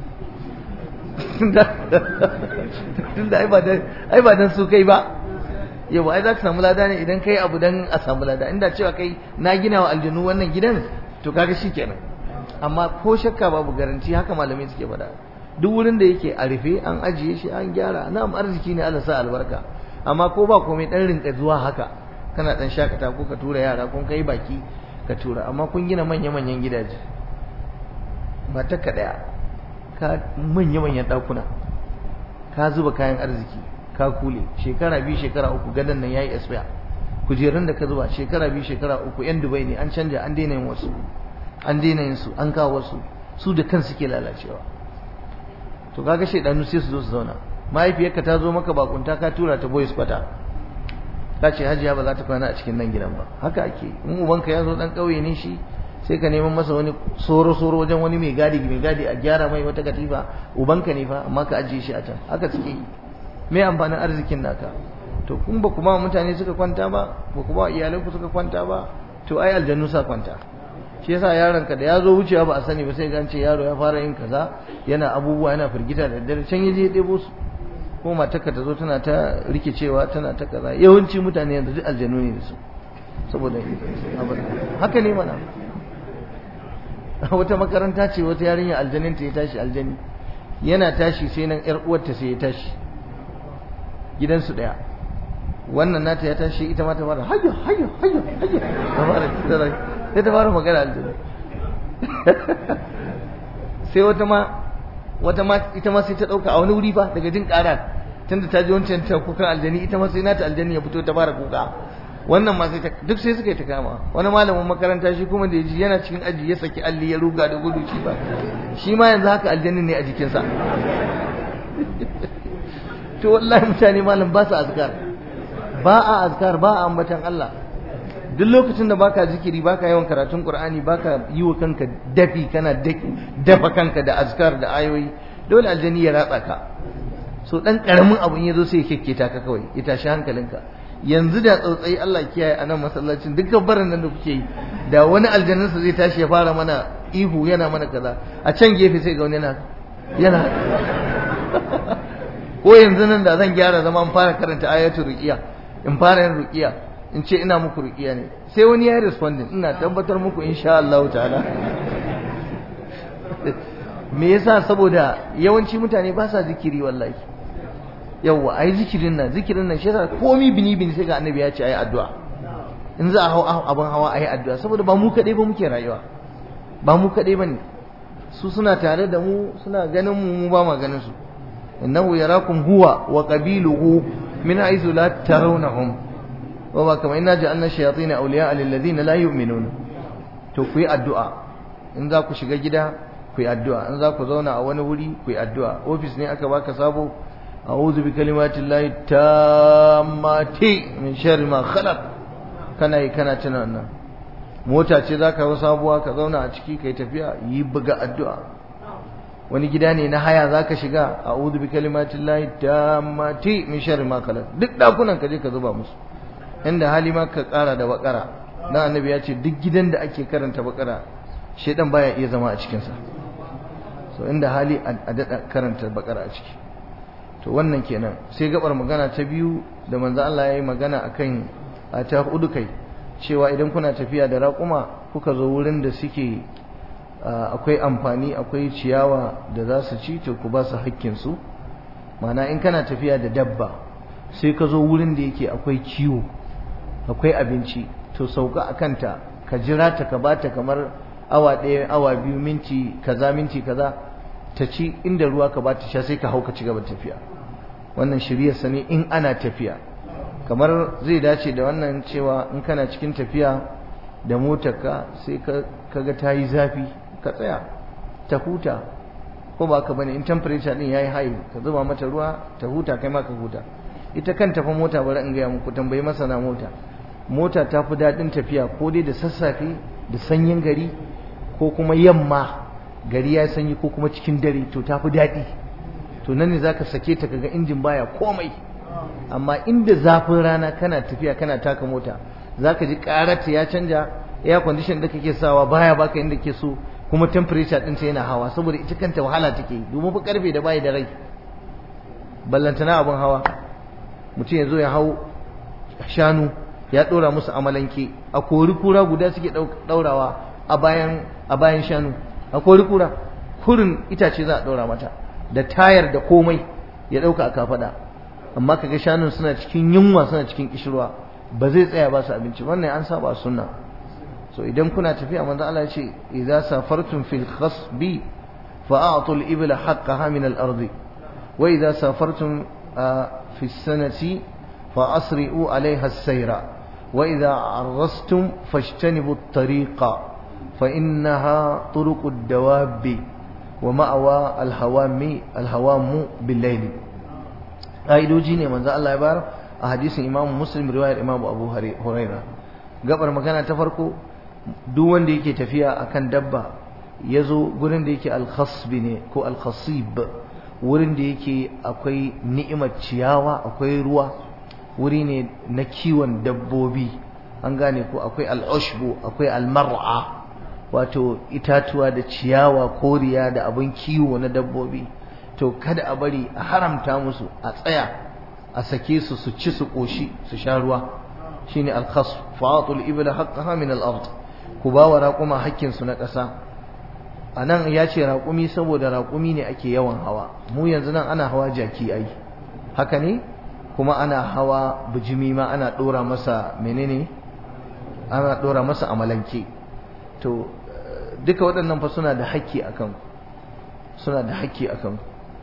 tunda ai ba dan ai ba dan su kai ba yau ai za ka samu lada ne idan kai abu dan a samu lada inda cewa kai na gina wa aljanu wannan gidan to kaga shikenan amma ko shakka babu garanti haka malamai suke faɗa duk wurin da yake a rufe an ajiye shi an gyara na'am arziki ne Allah sa albarka amma ko ba komai dan rinka zuwa haka kana dan shakata ko ka tura yara kun kai baki ka tura amma kun gina manya manyan gidaje mata ka daya ka manya manyan dakuna ka zuba kayan arziki ka kule shekara biyu shekara uku gadan nan yayi expire kujerun da ka zuba shekara biyu shekara uku yan Dubai ne an canja an daina yin wasu an daina yin su an kawo wasu su da kansu ke lalacewa to kaga shedanu sai su zo su zauna mahaifiyarka ta zo maka bakunta ka tura ta boys kwata ka ce hajiya ba za ta kwana a cikin nan gidan ba haka ake in ubanka ya zo dan kauye ne shi sai ka neman masa wani soro soro wajen wani mai gadi mai gadi a gyara mai wata katifa ubanka ne fa amma ka ajiye shi a can haka suke yi me amfanin arzikin naka to kun ba kuma mutane suka kwanta ba ba kuma iyalanku suka kwanta ba to ai aljannu sa kwanta shi yasa yaron ka da ya zo wucewa ba a sani ba sai gance yaro ya fara yin kaza yana abubuwa yana firgita da daddare can yaje ya ɗebo su ko matarka ta zo tana ta rikicewa tana ta kaza yawanci mutane yanzu duk aljanu ne da su saboda haka ne mana wata makaranta ce wata yarinya aljanin ta ya tashi aljani yana tashi sai nan yar uwarta sai ya tashi gidansu daya wannan nata ya tashi ita ma ta fara hayya hayya hayya hayya ta fara sai ta fara magana aljanu sai wata ma wata ma ita ma sai ta dauka a wani wuri fa daga jin ƙara tunda ta ji wancan ta kukan aljani ita ma sai nata aljani ya fito ta fara kuka wannan ma sai ta duk sai suka yi ta kama wani malamin makaranta shi kuma da yaji yana cikin aji ya saki alli ya ruga da gudu shi ba shi ma yanzu haka aljanin ne a jikinsa to wallahi mutane malam ba su azkar ba a azkar ba a ambatan Allah duk lokacin da baka zikiri baka yawan karatun Qur'ani baka yi wa kanka dafi kana dafa kanka da azkar da ayoyi dole aljani ya ratsa ka so dan karamin abun yazo sai ya kekketa ka kawai ya tashi hankalinka yanzu da tsautsayi Allah kiyaye a nan masallacin dukkan barin nan da kuke yi da wani aljannin sa zai tashi ya fara mana ihu yana mana kaza a can gefe sai ga wani yana yana ko yanzu nan da zan gyara zama in fara karanta ayatul ruqiya in fara yin ruqiya in ce ina muku ruqiya ne sai wani ya responding ina tabbatar muku insha Allah ta'ala me yasa saboda yawanci mutane ba sa zikiri wallahi yawa ai zikirin nan zikirin nan shi yasa komai bini bini sai ga annabi ya ce ayi addu'a in za a hau abin hawa ayi addu'a saboda ba mu kadai ba muke rayuwa ba mu kadai bane su suna tare da mu suna ganin mu mu ba ma ganin su innahu yarakum huwa wa qabiluhu min haythu la tarawnahum wa ba kama inna ja'alna shayatin awliya'a lil ladina la yu'minun to ku yi addu'a in za ku shiga gida ku yi addu'a in za ku zauna a wani wuri ku yi addu'a ofis ne aka baka sabo a'udhu bi kalimati llahi tammati min sharri ma khalaq kana yi kana tuna wannan mota ce zaka yi sabuwa ka zauna a ciki kai tafiya yi buga addu'a wani gida ne na haya zaka shiga a'udhu bi kalimati llahi tammati min sharri ma khalaq duk dakunan ka je ka zuba musu inda hali ma ka kara da bakara dan annabi ya ce duk gidan da ake karanta bakara shedan baya iya zama a cikin sa so inda hali a daɗa karanta bakara a ciki to wannan kenan sai gabar magana ta biyu da manzo Allah ya yi magana akan a ta hudu kai cewa idan kuna tafiya da raƙuma kuka zo wurin da suke akwai amfani akwai ciyawa da za su ci to ku ba su hakkinsu mana in kana tafiya da dabba sai ka zo wurin da yake akwai kiwo akwai abinci to sauka a kanta ka jira ta ka bata kamar awa ɗaya awa biyu minti kaza minti kaza ta ci inda ruwa ka bata sha sai ka hau ka ci gaba tafiya wannan shiryarsa ne in ana tafiya kamar zai dace da wannan cewa in kana cikin tafiya da motarka sai ka ga ta yi zafi ka tsaya ta huta ko ba ka bane in temperature din yayi high ka zuba mata ruwa ta huta kai ma ka huta ita kanta fa mota bari in gaya muku tambayi masana mota mota ta fi daɗin tafiya ko dai da sassafe da sanyin gari ko kuma yamma gari ya sanyi ko kuma cikin dare to ta fi daɗi to nan ne zaka sake ta kaga injin baya komai amma inda zafin rana kana tafiya kana taka mota zaka ji karata ya canja air condition da kake sawa baya baka inda ke so kuma temperature din ta yana hawa saboda ita kanta wahala take domin fa karfe da bai da rai ballantana abun hawa mutum ya zo ya hau shanu ya dora musu amalanke a kori kura guda suke daurawa a bayan a bayan shanu a kori kura kurin itace za a daura mata da tayar da komai ya dauka a kafada amma kaga shanun suna cikin yunwa suna cikin kishirwa ba zai tsaya ba su abinci wannan an saba sunna so idan kuna tafiya manzo Allah ya ce idza safartum fil khasbi fa'atu al ibla haqqaha min al ardi wa idza safartum fi sanati fa asri'u 'alayha as-sayra wa idza arrastum fashtanibu at-tariqa fa innaha turuqu ad-dawabi wa ma'awa al-hawami al-hawamu bil-layl aidoji ne manzo Allah ya bar a hadisin Imam Muslim riwayar Imam Abu Hurairah gabar magana ta farko duk wanda yake tafiya akan dabba yazo gurin da yake al-khasb ne ko al-khasib wurin da yake akwai ni'imar ciyawa akwai ruwa wuri ne na kiwon dabbobi an gane ko akwai al-ushbu akwai al-mar'a wato itatuwa da ciyawa koriya da abin kiwo na dabbobi to kada a bari a haramta musu a tsaya a sake su su ci su koshi su sha ruwa shine al-khasf fa'atul ibla haqqaha min al-ard ku ba wa raƙuma hakkin su na ƙasa anan ya ce raƙumi saboda raƙumi ne ake yawan hawa mu yanzu nan ana hawa jaki ai haka ne kuma ana hawa bijimi ma ana dora masa menene ana dora masa amalanke to duka waɗannan fa suna da hakki akan suna da hakki akan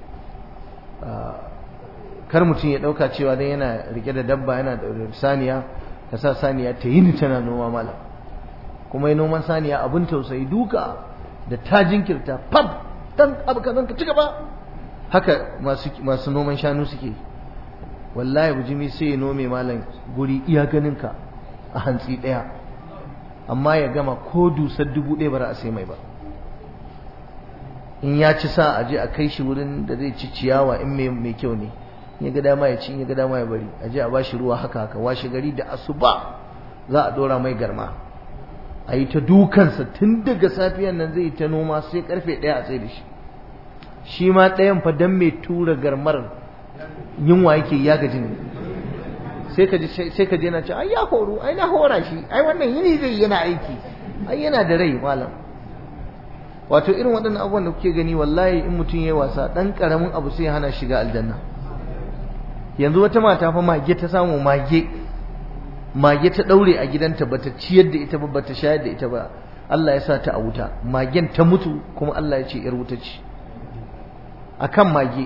kar mutum ya ɗauka cewa dan yana rike da dabba yana da saniya ka sa saniya ta yi tana noma malam kuma yi noman saniya abin tausayi duka da ta jinkirta fab dan abu kazan ka ci gaba haka masu masu noman shanu suke wallahi bujimi sai ya nome malam guri iya ganin ka a hantsi ɗaya amma ya gama ko dusar dubu ɗaya ba za a sai mai ba in ya ci sa a je a kai shi wurin da zai ci ciyawa in mai kyau ne in ya ga dama ya ci in ya ga dama ya bari a je a bashi ruwa haka haka washe gari da asuba za a dora mai garma a yi ta dukansa tun daga safiyan nan zai ta noma sai karfe ɗaya a tsaye da shi shi ma ɗayan fa dan mai tura garmar yunwa yake ya gaji ne sai ka ji sai ka je na ce ai ya horo ai na hora shi ai wannan yini zai yana aiki ai yana da rai malam wato irin waɗannan abubuwan da kuke gani wallahi in mutum ya yi wasa ɗan ƙaramin abu sai hana shiga aljanna yanzu wata mata fa mage ta samu mage mage ta ɗaure a gidanta bata ciyar da ita ba bata shayar da ita ba Allah ya sa ta a wuta magen ta mutu kuma Allah ya ce yar wuta ce akan mage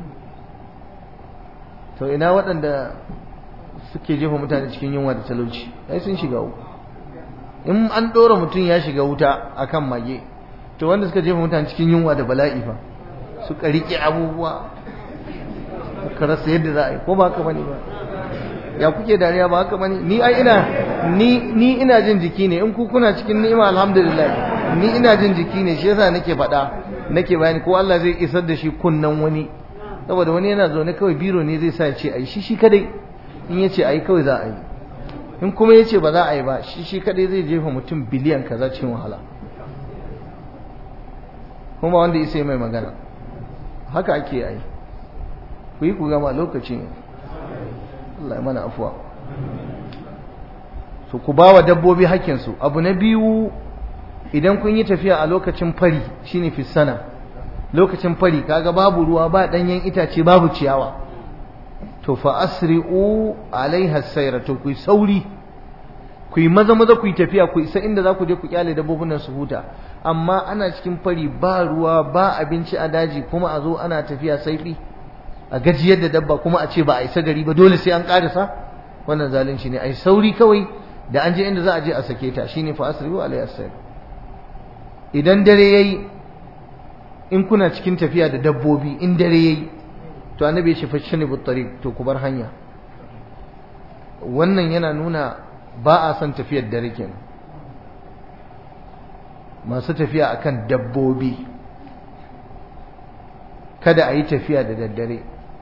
to ina waɗanda suke jefa mutane cikin yunwa da talauci ai sun shiga uku in an ɗora mutum ya shiga wuta akan mage to wanda suka jefa mutane cikin yunwa da bala'i fa suka riƙe abubuwa ka rasa yadda za a yi ko ba haka bane ba ya kuke dariya ba haka bane ni ai ina ni ni ina jin jiki ne in ku kuna cikin ni'ima alhamdulillah ni ina jin jiki ne shi yasa nake faɗa nake bayani ko Allah zai isar da shi kunnan wani saboda wani yana zaune kawai biro ne zai sa ya ce ai shi shi kadai in ya ce ai kawai za a yi in kuma ya ce ba za a yi ba shi shi kadai zai jefa mutum biliyan kaza cikin wahala kuma wanda ya sai mai magana haka ake yi ku yi ku gama lokaci ne Allah ya mana afuwa so ku ba wa dabbobi hakkinsu abu na biyu idan kun yi tafiya a lokacin fari shine fisana lokacin fari kaga babu ruwa ba danyen itace babu ciyawa to fa asri'u alaiha sayra to ku sauri ku yi maza maza ku yi tafiya ku isa inda za ku je ku kyale dabbobin nan su huta amma ana cikin fari ba ruwa ba abinci a daji kuma a zo ana tafiya saifi a gajiyar da dabba kuma a ce ba a isa gari ba dole sai an karisa wannan zalunci ne ai sauri kawai da an je inda za a je a sake ta shine fa asri'u alaiha sayra idan dare yayi in kuna cikin tafiya da dabbobi in dare yayi to annabi ya ce fashani buttariq to ku bar hanya wannan yana nuna ba a son tafiyar dare kenan masu tafiya akan dabbobi kada a yi tafiya da daddare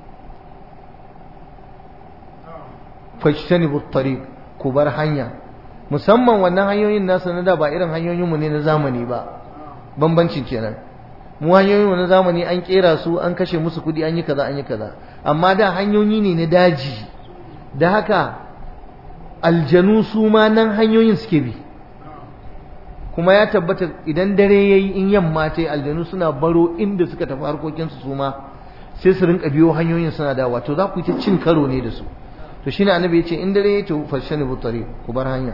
fashani buttariq ku bar hanya musamman wannan hanyoyin nasu na da ba irin hanyoyinmu ne na zamani ba bambancin kenan mu hanyoyin na zamani an kera su an kashe musu kudi an yi kaza an yi kaza amma da hanyoyi ne na daji da haka aljanu su ma nan hanyoyin suke bi kuma ya tabbata idan dare yayi in yamma ta aljanu suna baro inda suka tafi harkokin su su ma sai su rinka biyo hanyoyin suna dawa to za ku yi ta cin karo ne da su to shine annabi ya ce in dare yayi to fashani butari ku bar hanya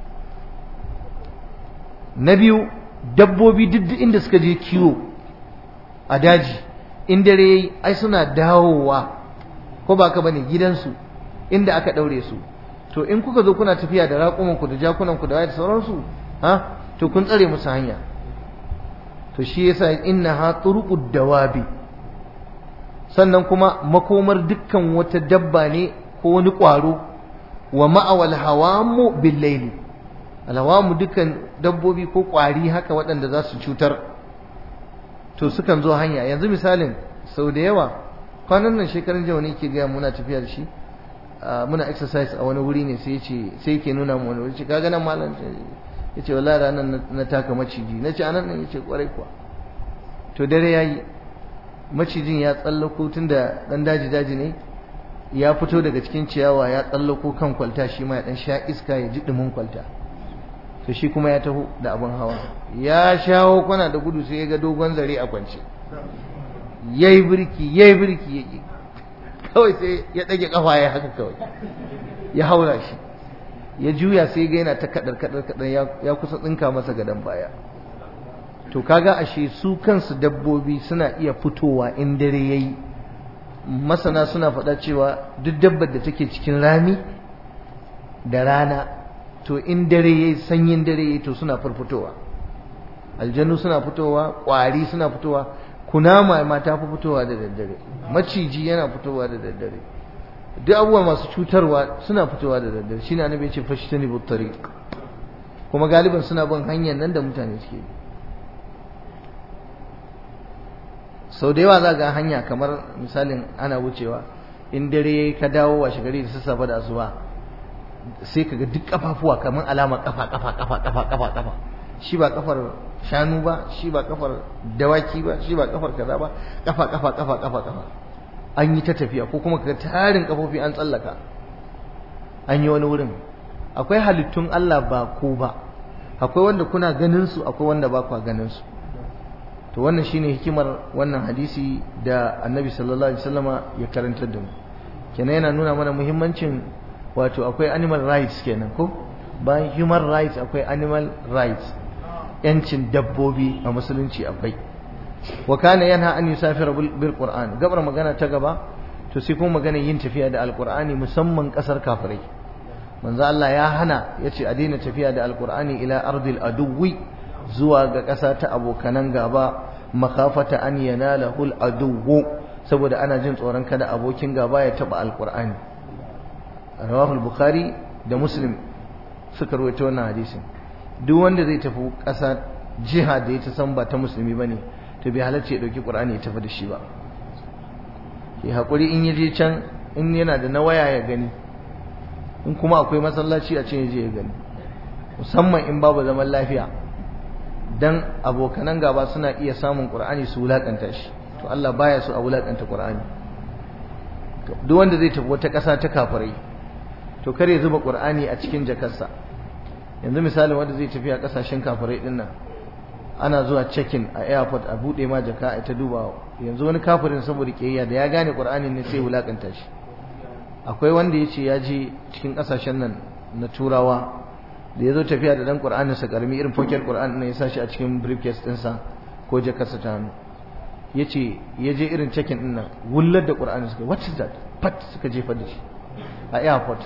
na biyu dabbobi duk inda suka je kiwo a daji in dare yayi ai suna dawowa ko ba ka bane gidansu inda aka daure su to in kuka zo kuna tafiya da raƙuman ku da jakunan ku da wayar sauransu ha to kun tsare musu hanya to shi yasa innaha turuqud dawabi sannan kuma makomar dukkan wata dabba ne ko wani ƙwaro wa ma'awal hawamu bil layli alhawamu dukkan dabbobi ko ƙwari haka waɗanda za su cutar to sukan zo hanya yanzu misalin sau da yawa kwanan nan shekarun jawa ne ke gaya muna tafiya da shi muna exercise a wani wuri ne sai ce sai ke nuna mu wani wuri ka ga nan malam ya ce wallahi ranar na taka maciji na ce anan nan ya ce kwarai kuwa to dare ya yi macijin ya tsallako tun da ɗan daji daji ne ya fito daga cikin ciyawa ya tsallako kan kwalta shi ma ya ɗan sha iska ya ji ɗumin kwalta to shi kuma ya taho da abin hawa ya shawo kwana da gudu sai ya ga dogon zare a kwance yayi birki yayi birki yake kawai sai ya dage kafa ya haka kawai ya haura shi ya juya sai ga yana ta kadar kadar kadar ya kusa tsinka masa gadan baya to kaga ashe su kansu dabbobi suna iya fitowa in dare yayi masana suna faɗa cewa duk dabbar da take cikin rami da rana to in dare yayi sanyin dare yayi to suna farfitowa aljanu suna fitowa ƙwari suna fitowa kunama ma ta fi fitowa da daddare maciji yana fitowa da daddare duk abubuwa masu cutarwa suna fitowa da daddare shine annabi ya ce fashtani bu tariq kuma galiban suna bin hanyar nan da mutane suke bi sau da yawa za ga hanya kamar misalin ana wucewa in dare ka dawo washe gari da sassafe da asuba sai ka ga duk kafafuwa kamar alama kafa kafa kafa kafa kafa kafa shi ba kafar shanu ba shi ba kafar dawaki ba shi ba kafar kaza ba kafa kafa kafa kafa kafa an yi ta tafiya ko kuma ka tarin kafofi an tsallaka an yi wani wurin akwai halittun Allah ba ko ba akwai wanda kuna ganin su akwai wanda ba kwa ganin su to wannan shine hikimar wannan hadisi da Annabi sallallahu alaihi wasallama ya karantar da mu kenan yana nuna mana muhimmancin wato akwai animal rights kenan ko bayan human rights akwai animal rights yancin dabbobi a musulunci akwai wa kana yanha an yusafira bil qur'an gabar magana ta gaba to sai kuma magana yin tafiya da alqur'ani musamman kasar kafirai manzo Allah ya hana yace a daina tafiya da alqur'ani ila ardil aduwi zuwa ga ƙasa ta abokanan gaba makafata an yanalahu al aduwu saboda ana jin tsoron kada abokin gaba ya taba alqur'ani rawahu al-bukhari da muslim suka rawaito wannan hadisin duk wanda zai tafi ƙasa jiha da ya ta san ba ta musulmi bane to bai halarci ya dauki qur'ani ya tafi da shi ba ki hakuri in yaje can in yana da na waya ya gani in kuma akwai masallaci a can yaje ya gani musamman in babu zaman lafiya dan abokanan gaba suna iya samun qur'ani su wulakanta shi to Allah baya so a wulakanta qur'ani duk wanda zai tafi wata ƙasa ta kafirai to kar ya zuba qur'ani a cikin jakarsa yanzu misali wanda zai tafi a ƙasashen kafirai din nan ana zuwa check-in a airport a bude ma jaka a ta duba yanzu wani kafirin saboda kiyayya da ya gane qur'anin ne sai wulakanta shi akwai wanda yace ya je cikin ƙasashen nan na turawa da ya zo tafiya da dan qur'anin sa karami irin pocket qur'an ne ya sa shi a cikin briefcase ɗinsa ko jakarsa ta hannu yace ya je irin check-in din nan wullar da qur'ani suka what is that pat suka jefa da shi a airport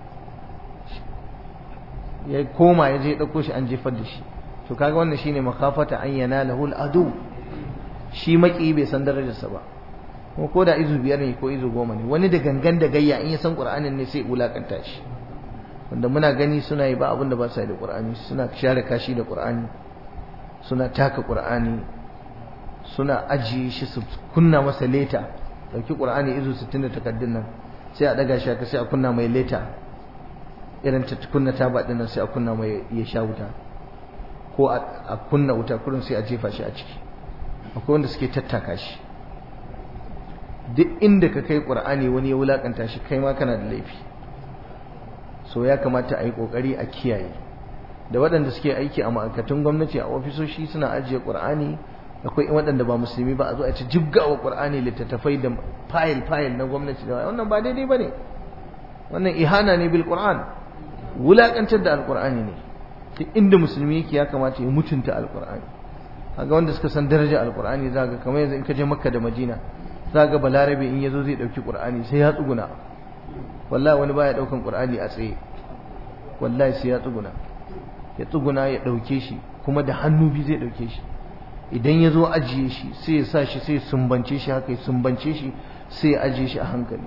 ya koma ya je ya dauko shi an jefar da shi to kaga wannan shine makafata an yanalahu al-adu shi maki bai san darajarsa ba ko ko da izu biyar ne ko izu goma ne wani da gangan da gayya in ya san qur'anin ne sai wulakanta shi wanda muna gani suna yi ba abin da ba sa da qur'ani suna share kashi da qur'ani suna taka qur'ani suna ajiye shi su kunna masa leta dauki qur'ani izu 60 da takaddun nan sai a daga shi aka sai a kunna mai leta irin ta kunna taba din nan sai a kunna mai ya sha wuta ko a kunna wuta kurin sai a jefa shi a ciki akwai wanda suke tattaka shi duk inda ka kai qur'ani wani ya wulakanta shi kai ma kana da laifi so ya kamata a yi kokari a kiyaye da waɗanda suke aiki a ma'aikatan gwamnati a ofisoshi suna ajiye qur'ani akwai waɗanda ba musulmi ba a zo a ci jibgawa qur'ani littattafai da fayil fayil na gwamnati da wannan ba daidai bane wannan ihana ne bil qur'an wulakantar da alqur'ani ne duk inda musulmi yake ya kamata ya mutunta alqur'ani kaga wanda suka san darajar alqur'ani zaka kamar yanzu in ka je makka da madina zaka balarabe in yazo zai dauki qur'ani sai ya tsuguna wallahi wani baya daukan qur'ani a tsaye wallahi sai ya tsuguna ya tsuguna ya dauke shi kuma da hannu biyu zai dauke shi idan ya zo ajiye shi sai ya sa shi sai sumbance shi haka ya sumbance shi sai ya ajiye shi a hankali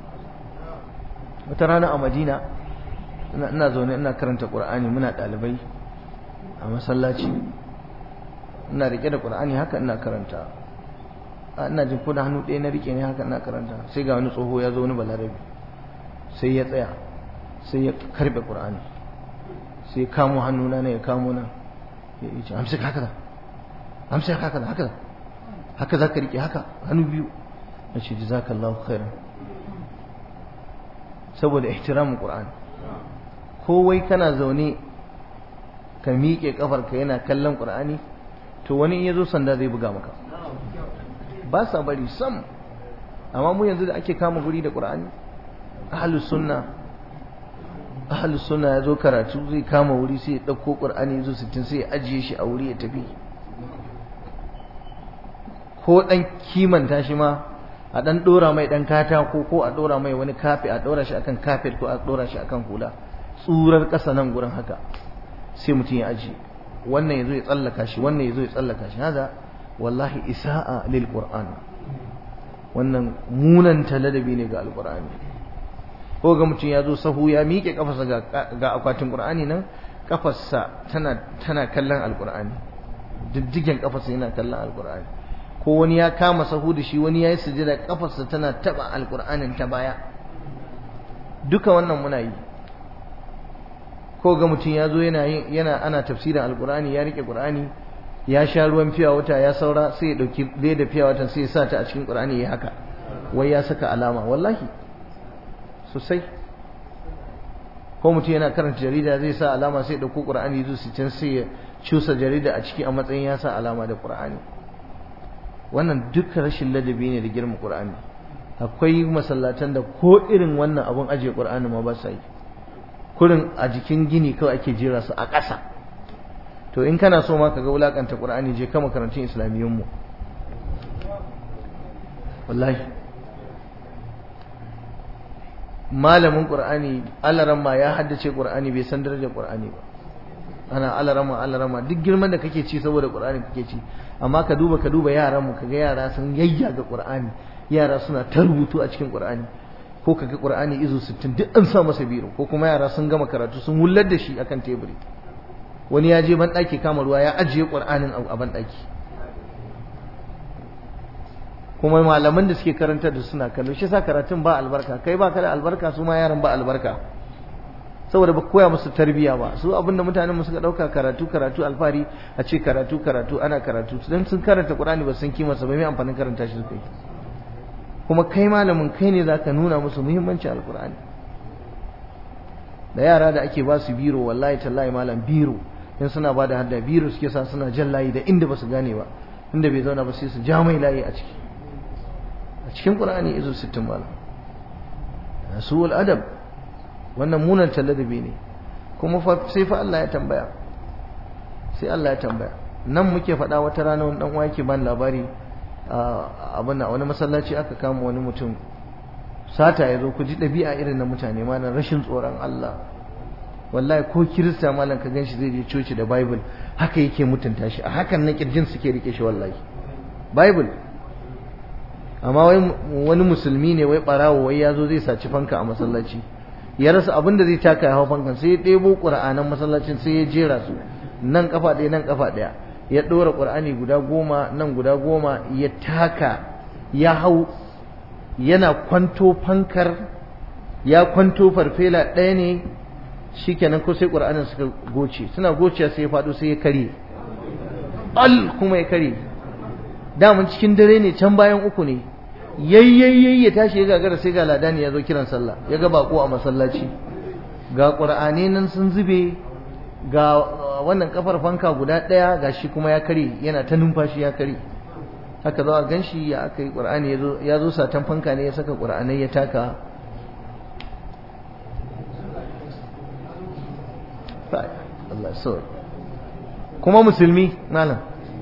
wata rana a madina ina zaune ina karanta qur'ani muna ɗalibai a masallaci ina rike da qur'ani haka ina karanta ina jin ko da hannu ɗaya na rike ne haka ina karanta sai ga wani tsoho ya zo wani balarabi sai ya tsaya sai ya karbe qur'ani sai ya kamo hannuna ne ya kamo nan ya ce amsa haka da amsa haka da haka da haka za ka rike haka hannu biyu na ce jazakallahu khairan saboda ihtiramin qur'ani ko wai kana zaune ka miƙe kafarka yana kallon qur'ani to wani in yazo sanda zai buga maka ba sa bari sam amma mu yanzu da ake kama guri da qur'ani ahlus sunna ahlus sunna yazo karatu zai kama wuri sai ya dauko qur'ani yazo 60 sai ya ajiye shi a wuri ya tafi ko dan kimanta shi ma a dan dora mai dan katako ko a dora mai wani kafe a dora shi akan kafet ko a dora shi akan hula tsurar kasa nan gurin haka sai mutum ya aji wannan yazo ya tsallaka shi wannan yazo ya tsallaka shi hada wallahi isa'a lil qur'an wannan munan taladabi ne ga alqur'ani ko ga mutum ya zo sahu ya miƙe kafarsa ga ga akwatin qur'ani nan kafarsa tana tana kallon alqur'ani diddigen kafarsa yana kallon alqur'ani ko wani ya kama sahu da shi wani ya yi sujada kafarsa tana taba alkur'anin ta baya duka wannan muna yi ko ga mutum ya zo yana yana ana tafsirin alkur'ani ya rike qur'ani ya sha ruwan fiya wata ya saura sai ya dauki leda fiya wata sai ya sa ta a cikin qur'ani ya haka wai ya saka alama wallahi sosai ko mutum yana karanta jarida zai sa alama sai ya dauko qur'ani zuwa can sai ya cusa jarida a ciki a matsayin ya sa alama da qur'ani wannan duka rashin ladabi ne da girma Qur'ani akwai masallatan da ko irin wannan abun ajiye Qur'ani ma ba sa yi kurin a jikin gini kawai ake jera su a ƙasa to in kana so ma ka ga wulakanta Qur'ani je ka makarantun islamiyyun mu wallahi malamin Qur'ani alaramma ya haddace Qur'ani bai san darajar Qur'ani ba ana alarama alarama duk girman da kake ci saboda Qur'ani kake ci amma ka duba ka duba yaran mu kaga yara sun yayyaga Qur'ani yara suna ta rubutu a cikin Qur'ani ko kaga Qur'ani izo 60 duk an sa masa biro ko kuma yara sun gama karatu sun wullar da shi akan teburi wani ya je ban daki kama ruwa ya ajiye Qur'anin a ban daki kuma malaman da suke karantar da suna kallo shi sa karatun ba albarka kai ba ka da albarka su ma yaran ba albarka saboda ba koya musu tarbiyya ba su abinda mutanen mu suka dauka karatu karatu alfari a ce karatu karatu ana karatu dan sun karanta Qur'ani ba san kima sa ba mai amfanin karanta shi kai kuma kai malamin kai ne zaka nuna musu muhimmancin alqur'ani da yara da ake ba su biro wallahi tallahi malam biro in suna ba da hadda biro suke sa suna jan layi da inda ba su gane ba inda bai zauna ba sai su ja mai layi a ciki a cikin Qur'ani izo 60 malam suwal adab wannan munan ladabi ne kuma sai fa Allah ya tambaya sai Allah ya tambaya nan muke faɗa wata rana wani dan yake ban labari abin wani masallaci aka kama wani mutum sata ya zo ku ji ɗabi'a irin na mutane malam rashin tsoron Allah wallahi ko kirista malam ka ganshi zai je coci da bible haka yake mutunta shi a hakan na kirjin suke rike shi wallahi bible amma wai wani musulmi ne wai barawo wai ya zo zai saci fanka a masallaci ya rasa abin da zai taka ya hau fankan sai ya ɗebo ƙura'anan masallacin sai ya jera su nan kafa ɗaya nan kafa ɗaya ya ɗora ƙura'ani guda goma nan guda goma ya taka ya hau yana kwanto fankar ya kwanto farfela ɗaya ne shikenan ko sai ƙura'anin suka goce suna goce sai ya faɗo sai ya kare al kuma ya kare daman cikin dare ne can bayan uku ne yayyayyayi ya tashi ya gagara sai ga ladani ya zo kiran sallah ya ga bako a masallaci ga qur'ani nan sun zube ga wannan kafar fanka guda daya gashi kuma ya kare yana ta numfashi ya kare haka zo a ganshi ya aka yi qur'ani yazo ya zo satan fanka ne ya saka qur'anai ya taka Allah so kuma musulmi malam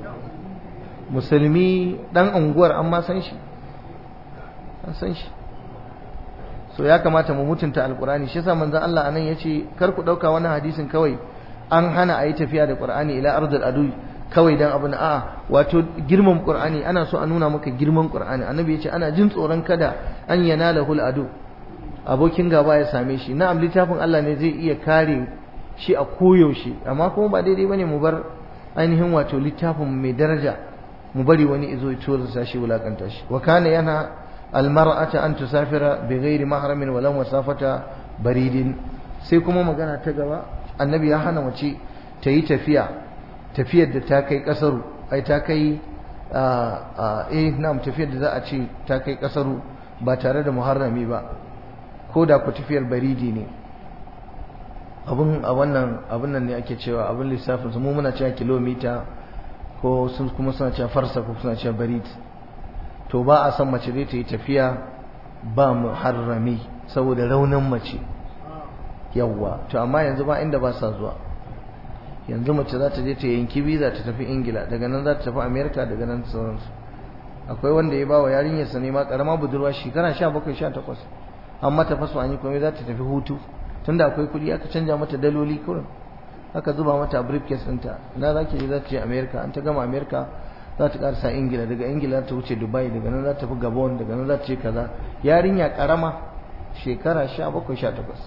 musulmi dan unguwar an ma san shi an san shi so ya kamata mu mutunta alqur'ani shi yasa manzon Allah anan yace kar ku dauka wani hadisin kawai an hana ayi tafiya da qur'ani ila ardul adu kawai dan abin a'a wato girman qur'ani ana so a nuna maka girman qur'ani annabi yace ana jin tsoron kada an yanalahu adu abokin gaba ya same shi na'am littafin Allah ne zai iya kare shi a koyaushe amma kuma ba daidai bane mu bar ainihin wato littafin mai daraja mu bari wani izo ya tura shi wulakanta shi wa kana yana almar'ata an tusafira bi ghairi mahramin walan wasafata baridin sai kuma magana ta gaba annabi ya hana mace ta yi tafiya tafiyar da ta kai kasaru ai ta kai eh na'am tafiyar da za a ce ta kai kasaru ba tare da muharrami ba ko da ku tafiyar baridi ne abun a wannan abun nan ne ake cewa abun lissafin su mu muna cewa kilomita ko sun kuma suna cewa farsa ko suna cewa barid to ba a san mace zai ta yi tafiya ba muharrami saboda raunin mace yawwa to amma yanzu ba inda ba sa zuwa yanzu mace za ta je ta yanki biza ta tafi ingila daga nan za ta tafi america daga nan sauransu akwai wanda ya ba wa yarinyarsa ne ma karama budurwa shekara sha bakwai sha takwas an mata faso an yi komai za ta tafi hutu tunda akwai kuɗi aka canja mata daloli kurin aka zuba mata briefcase ɗinta na za ki je za ta je america an ta gama america za ta karsa ingila daga ingila ta wuce dubai daga nan za ta fi gabon daga nan za ta ce kaza yarinya karama shekara sha bakwai sha takwas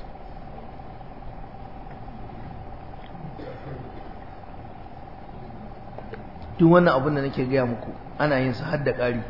duk wannan abin da nake gaya muku ana yin sa har da ƙari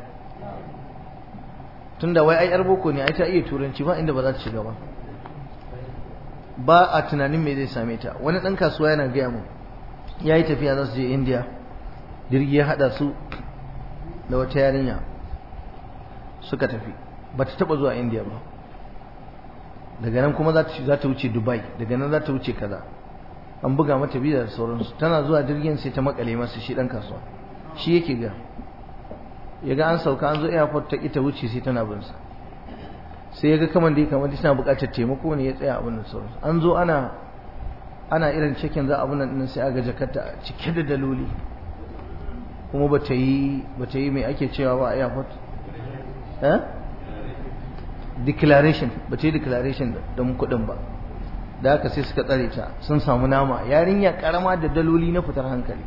tunda wai ai yar boko ne ai ta iya turanci ba inda ba za ta shiga ba ba a tunanin me zai same ta wani ɗan kasuwa yana gaya mu ya yi tafiya za su je indiya jirgi ya haɗa su da wata yarinya suka tafi ba ta taɓa zuwa indiya ba daga nan kuma za ta wuce dubai daga nan za ta wuce kaza an buga mata biza da sauransu tana zuwa jirgin sai ta makale masa shi ɗan kasuwa shi yake ga ya ga an sauka an zo airport ta ita wuce sai tana bin sa sai ya ga kaman da kamar tana buƙatar taimako ne ya tsaya abin da sauransu an zo ana ana irin cikin za abin nan sai aga jakarta cike da daloli kuma ba ta yi ba ta yi mai ake cewa ba a airport eh declaration ba ta yi declaration don kuɗin ba da haka sai suka tsare ta sun samu nama yarinya karama da daloli na fitar hankali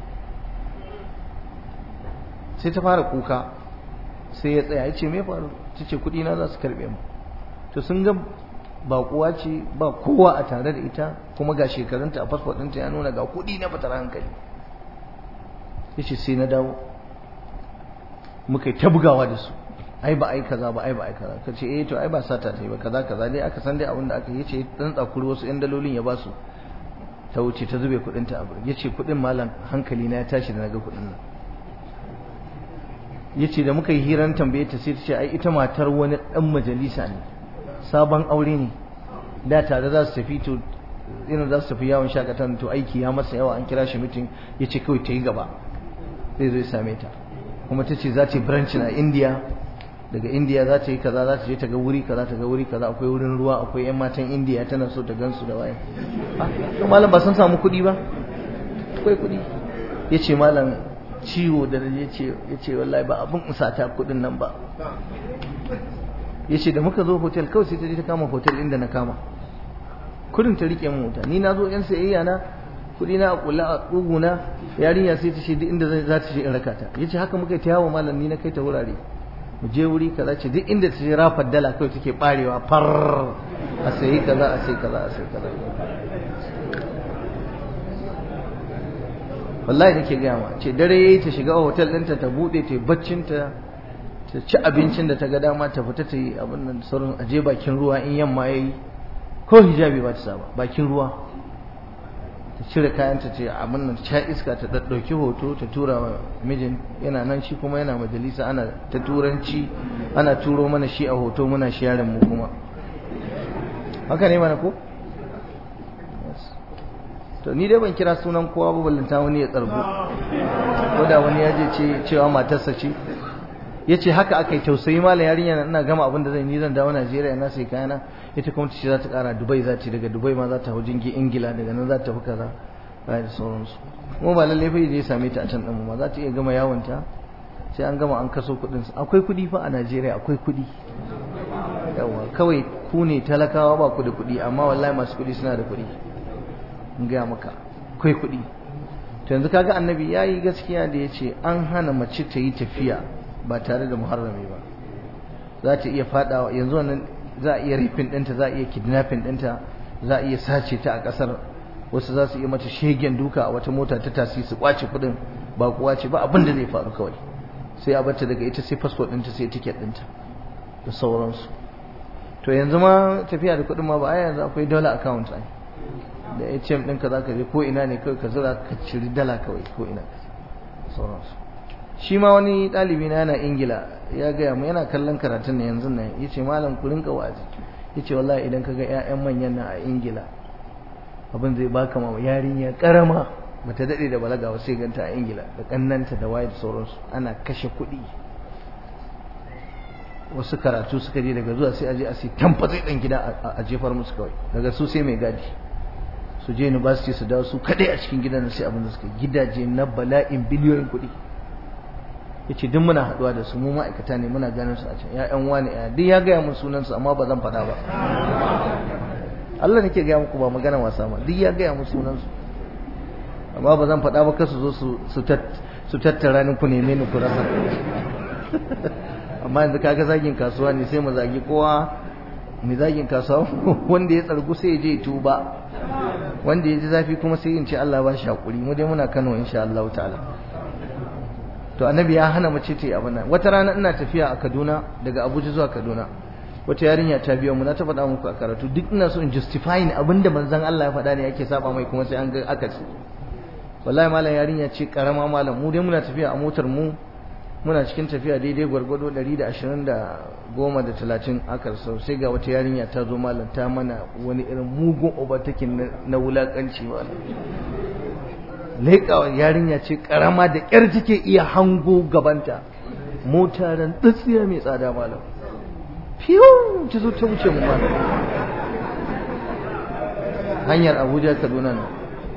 sai ta fara kuka sai ya tsaya ya ce me faru ta ce kuɗi na za su karɓe mu to sun ga baƙuwa ce ba kowa a tare da ita kuma ga shekarunta a fasfot ɗinta ya nuna ga kuɗi na fitar hankali ya ce sai na dawo muka yi ta bugawa da su ai ba ai kaza ba ai ba ai kaza ka ce eh to ai ba sata ta yi ba kaza kaza dai aka san dai abin da aka yi ce dan tsakuri wasu yan dalolin ya ba su ta wuce ta zube kuɗin ta abu ya ce kuɗin malam hankali na ya tashi da naga kuɗin nan ya ce da muka yi hiran tambaye ta sai ta ce ai ita matar wani ɗan majalisa ne sabon aure ne da tare za su tafi to irin za su tafi yawon shakatan to aiki ya masa yawa an kira shi mitin ya ce kawai ta yi gaba zai zo ya same ta kuma ta ce za ta yi branch a india daga india za ta yi kaza za ta je ta ga wuri kaza ta ga wuri kaza akwai wurin ruwa akwai yan matan india tana so ta gansu da waye to malam ba sun samu kuɗi ba akwai kuɗi ya ce malam ciwo da ya ce ya ce wallahi ba abin usata kuɗin nan ba ya ce da muka zo hotel kawai sai ta je ta kama hotel inda na kama kudin ta rike mu wuta ni na zo yan sayayya na kudi na a kula a tsuguna yarinya sai ta ce duk inda za ta je in raka ta yace haka muka ta yawo malam ni na kai ta wurare mu je wuri kaza ce duk inda ta je rafar dala kawai take barewa far a sayi kaza a sayi kaza a sayi kaza wallahi nake gaya ma ce dare yayi ta shiga hotel ɗinta ta bude ta baccin ta ta ci abincin da ta ga dama ta fita ta yi abin nan sauran aje bakin ruwa in yamma yayi ko hijabi ba ta saba bakin ruwa ta cire kayanta ce abin nan ta iska ta ɗauki hoto ta tura wa mijin yana nan shi kuma yana majalisa ana ta turanci ana turo mana shi a hoto muna sharing mu kuma haka ne mana ko to ni dai ban kira sunan kowa ba ballanta wani ya tsargo ko da wani ya je ce cewa matarsa ce ya ce haka aka yi tausayi malam yarinya ina gama abin da zan yi zan dawo Najeriya na sai kayana ita kuma ce za ta kara Dubai za ta daga Dubai ma za ta hau jingi Ingila daga nan za ta fi kaza da sauransu kuma ba lallai fa je ya same ta a can din ma za ta iya gama yawon ta sai an gama an kaso kuɗin akwai kuɗi fa a Najeriya akwai kuɗi yawa kawai ku ne talakawa ba ku da kuɗi amma wallahi masu kuɗi suna da kuɗi in gaya maka akwai kuɗi to yanzu kaga annabi yayi gaskiya da ya ce an hana mace ta yi tafiya ba tare da muharrami ba za ta iya fadawa yanzu wannan za a iya rifin ɗinta za a iya kidnapping ɗinta za a iya sace ta a ƙasar wasu za su iya mata shegen duka a wata mota ta tasi su kwace kuɗin ba kuwa ce ba abin da zai faru kawai sai a bata daga ita sai fasfot ɗinta sai tiket ɗinta da sauransu to yanzu ma tafiya da kuɗin ma ba a yanzu akwai dollar account ai da ATM ɗinka za ka je ko ina ne kawai ka zura ka ciri dala kawai ko ina sauransu shi ma wani ɗalibi na yana ingila ya gaya mu yana kallon karatun na yanzu nan ya ce malam ku rinka wazi ya ce wallahi idan ka ga 'ya'yan manyan nan a ingila abin zai baka ma yarinya karama bata daɗe da balaga ba sai ganta a ingila da ƙannanta da waye da sauransu ana kashe kuɗi wasu karatu suka je daga zuwa sai aje a sai tamfatsi ɗan gida a jefar musu kawai daga su sai mai gadi su je university su dawo su kaɗai a cikin gidan sai abin da suka gidaje na bala'in biliyoyin kuɗi yace duk muna haduwa da su mu ma'aikata ne muna ganin su a can ya ƴan wani ya duk ya gaya mun sunan su amma ba zan faɗa ba Allah nake gaya muku ba magana wasa ma duk ya gaya mun sunan su amma ba zan faɗa ba kasu zo su su tattara ni ku neme ni ku rasa amma yanzu kaga zagin kasuwa ne sai mu zagi kowa mai zagin kasuwa wanda ya tsargu sai ya je tuba wanda ya ji zafi kuma sai in ce Allah ba shi hakuri mu dai muna Kano insha Allah ta'ala to annabi ya hana mace ta yi abin nan wata rana ina tafiya a Kaduna daga Abuja zuwa Kaduna wata yarinya ta biyo mu na ta faɗa muku a karatu duk ina so in justifying abinda manzon Allah ya faɗa ne yake saba mai kuma sai an ga akasi wallahi malam yarinya ce karama malam mu dai muna tafiya a motar mu muna cikin tafiya daidai gwargwado 120 da goma da talatin aka sau sai ga wata yarinya ta zo malam ta mana wani irin mugun obatakin na wulakanci malam leƙawa yarinya ce karama da ƙyar take iya hango gabanta mota ran tsatsiya mai tsada malam fiyo ta zo ta wuce mu malam hanyar abuja kaduna nan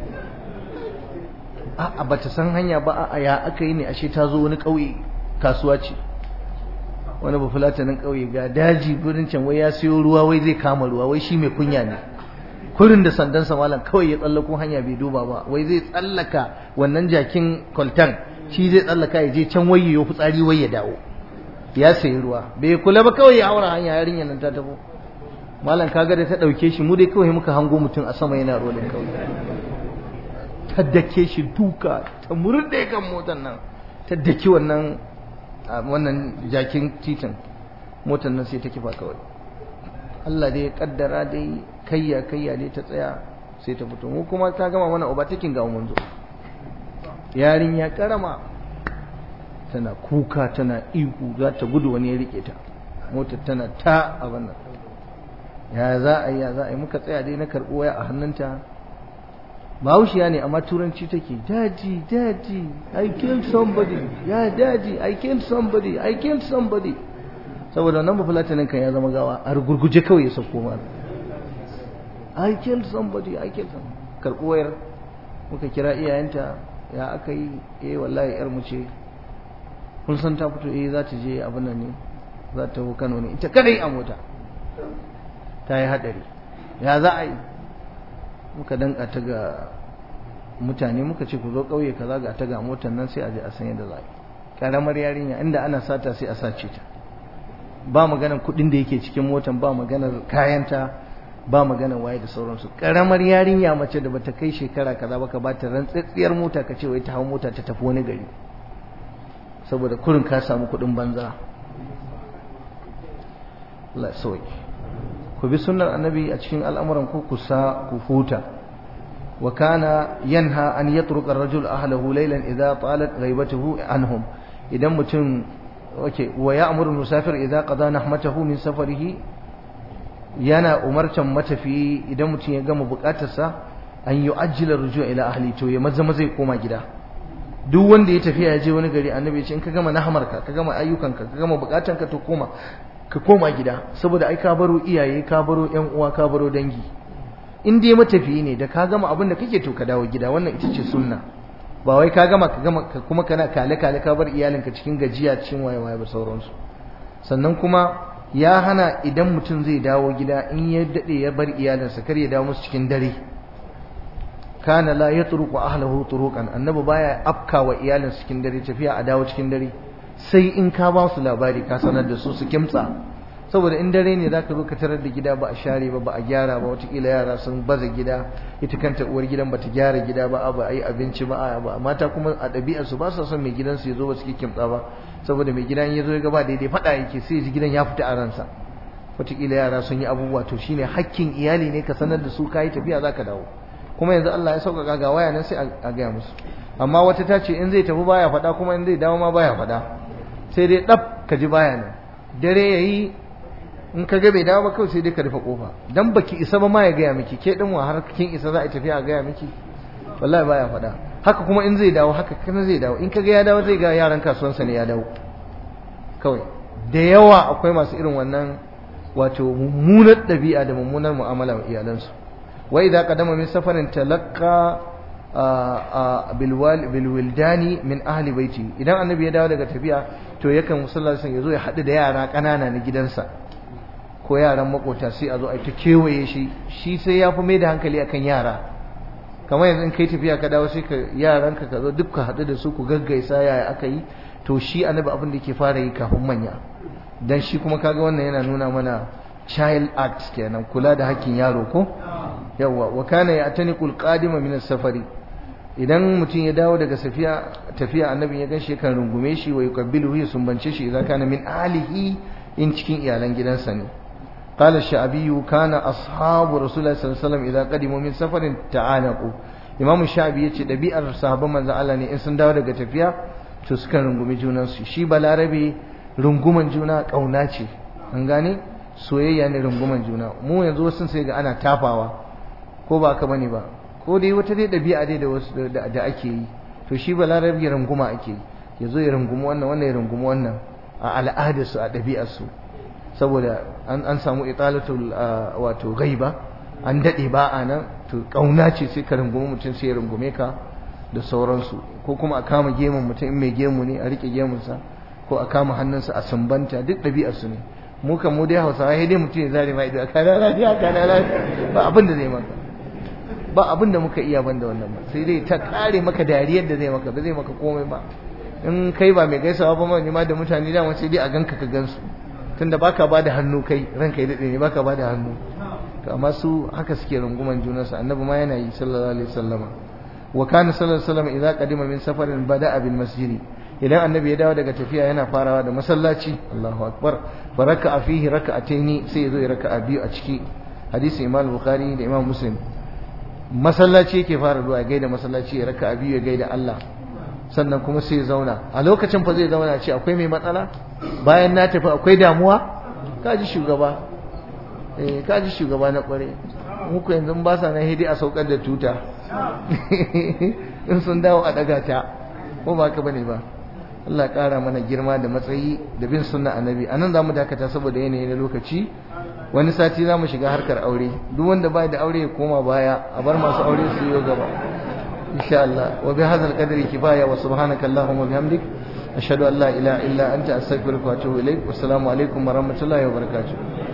a'a ba ta san hanya ba a ya aka yi ne ashe ta zo wani ƙauye kasuwa ce wani ba fulatanin ƙauye ga daji gurin can wai ya siyo ruwa wai zai kama ruwa wai shi mai kunya ne kurin da sandansa malam kawai ya tsallako hanya bai duba ba wai zai tsallaka wannan jakin kwaltan shi zai tsallaka ya je can wai ya fitsari wai ya dawo ya sayi ruwa bai kula ba kawai ya haura hanya yarinyar nan ta tabo malam kaga da ta ɗauke shi mu dai kawai muka hango mutum a sama yana rolin kawai ta dake shi duka ta murde kan motar nan ta daki wannan wannan jakin titin motar nan sai ta kifa kawai Allah dai ya kaddara dai kayya kayya dai ta tsaya sai ta fito mu kuma ta gama mana obatakin ga mun zo yarinya karama tana kuka tana ihu za ta gudu wani ya rike ta motar tana ta abin nan ya za a yi ya za a yi muka tsaya dai na karɓi waya a hannunta bahaushiya ne amma turanci take daddy daddy i killed somebody ya daddy i killed somebody i killed somebody saboda wannan bafulatanin kan ya zama gawa a gurguje kawai ya sauko ma i killed somebody i killed somebody karɓi wayar muka kira iyayenta ya aka yi eh wallahi yar mu ce kun san ta fito eh za ta je abin nan ne za ta Kano ne ita kadai a mota ta yi hadari ya za a yi muka danka ta ga mutane muka ce ku zo kauye kaza ga ta ga motar nan sai a je a san yadda za a yi karamar yarinya inda ana sata sai a sace ta ba maganar kuɗin da yake cikin motar ba maganar kayanta ba maganar waye da sauransu karamar yarinya mace da bata kai shekara kaza ba ka ba ta rantsitsiyar mota ka ce wai ta hau mota ta tafi wani gari saboda kurin ka samu kuɗin banza Allah sauki ku bi sunnar annabi a cikin al'amuran ku kusa ku huta wa kana yanha an yatruka ar-rajul ahlahu laylan idha talat ghaibatuhu anhum idan mutum okay wa ya'muru musafir idha qada nahmatahu min safarihi yana umartan matafi idan mutum ya gama bukatarsa an yu'ajjila rujua ila ahli to ya maza maza ya koma gida duk wanda ya tafiya ya je wani gari annabi ya ce in ka gama nahamarka ka gama ayyukanka ka gama bukatanka to koma ka koma gida saboda ai ka baro iyaye ka baro ƴan uwa ka baro dangi in dai matafiyi ne da ka gama abin da kake to ka dawo gida wannan ita ce sunna ba wai ka gama ka gama kuma kana kale kale ka bar iyalinka cikin gajiya cikin waye waye ba sauransu sannan kuma ya hana idan mutum zai dawo gida in ya dade ya bar iyalinsa kar ya dawo musu cikin dare kana la yatruku ahlihi turuqan annabi baya afka wa iyalinsa cikin dare tafiya a dawo cikin dare sai in ka ba su labari ka sanar da su su kimtsa saboda in dare ne zaka zo ka tarar da gida ba a share ba ba a gyara ba watakila yara sun baza gida ita kanta uwar gidan bata gyara gida ba ba a yi abinci ba a mata kuma a ɗabi'ar su ba sa son mai gidan su ya zo ba su kimtsa ba saboda mai gidan ya zo ya gaba daidai faɗa yake sai ji gidan ya fita a ransa watakila yara sun yi abubuwa to shine hakkin iyali ne ka sanar da su ka yi tafiya zaka dawo kuma yanzu Allah ya sauƙaƙa ga waya nan sai a gaya musu amma wata ta ce in zai tafi baya faɗa kuma in zai dawo ma baya faɗa sai dai ɗaf ka ji baya nan dare ya yi in ka ga bai dawo ba kawai sai dai ka rufe kofa dan baki isa ba ma ya gaya miki ke din wa har kin isa za a tafiya a gaya miki wallahi baya faɗa haka kuma in zai dawo haka kana zai dawo in ka ga ya dawo zai ga yaran kasuwansa ne ya dawo kawai da yawa akwai masu irin wannan wato mummunar ɗabi'a da mummunar mu'amala wa iyalansu wa idza qadama min safarin talaqqa bilwildani min ahli baiti idan annabi ya dawo daga tafiya to yakan musallasin ya zo ya haɗu da yara ƙanana na gidansa ko yaran makota sai a zo a ta kewaye shi shi sai ya fi mai da hankali akan yara kamar yanzu in kai tafiya ka dawo sai ka yaranka ka zo duk ka haɗu da su ku gaggaisa yaya aka yi to shi annabi abin da ke fara yi kafin manya dan shi kuma kaga wannan yana nuna mana child act kenan kula da hakkin yaro ko yawwa wa kana ya'taniqul qadima min as-safari idan mutum ya dawo daga safiya tafiya annabi ya ganshi kan rungume shi wa yukabbiluhu ya sumbance shi idan kana min alihi in cikin iyalan gidansa ne qala ash-sha'bi kana ashabu rasulullahi sallallahu alaihi wasallam idan qadimu min safarin ta'anaqu imam sha'bi yace dabi'ar sahabban manzo Allah ne in sun dawo daga tafiya to sukan rungumi junan su shi balarabe runguman juna kauna ce an gane soyayya ne runguman juna mu yanzu wasu sai ga ana tafawa ko ba ka bane ba ko dai wata dai ɗabi'a dai da wasu da ake yi to shi balarabe ya runguma ake yi ya zo ya runguma wannan wannan ya runguma wannan a al'adarsu a ɗabi'arsu saboda an samu italatul wato gaiba an daɗe ba a nan to ƙauna ce sai ka rungumi mutum sai ya rungume ka da sauransu ko kuma a kama gemun mutum in mai gemu ne a riƙe gemunsa ko a kama hannunsa a sumbanta duk ɗabi'arsu ne mu kan mu dai hausawa sai dai mutum ya zare ma ido a kana lafiya kana lafiya ba abin da zai maka ba abin da muka iya banda wannan ba sai dai ta kare maka dariyar da zai maka ba zai maka komai ba in kai ba mai gaisawa ba ma da mutane da sai dai a ganka ka gansu tunda baka ba da hannu kai ranka ya dade ne baka ba da hannu to amma su haka suke runguman junansu annabi ma yana yi sallallahu alaihi wasallam wa kana sallallahu alaihi wasallam idza qadima min safarin bada'a bil masjid idan annabi ya dawo daga tafiya yana farawa da masallaci Allahu akbar fa raka'a fihi raka'ataini sai ya zo ya raka'a biyu a ciki hadisi Imam Bukhari da Imam Muslim masallaci yake fara zuwa ya gaida masallaci ya raka'a biyu ya gaida Allah sannan kuma sai ya zauna a lokacin fa zai zauna ce akwai mai matsala bayan na tafi akwai damuwa kaji shugaba eh kaji shugaba na kware muku yanzu ba sa nan hidi a saukar da tuta in sun dawo a daga ta ko ba ka bane ba Allah ƙara mana girma da matsayi da bin sunna annabi anan zamu dakata saboda yanayi na lokaci wani sati zamu shiga harkar aure duk wanda bai da aure ya koma baya a bar masu aure su yi gaba insha Allah wa bi hadzal qadri kifaya wa subhanaka allahumma bihamdik ashhadu an la ilaha illa anta astaghfiruka wa atubu ilaik wassalamu alaikum wa rahmatullahi wa barakatuh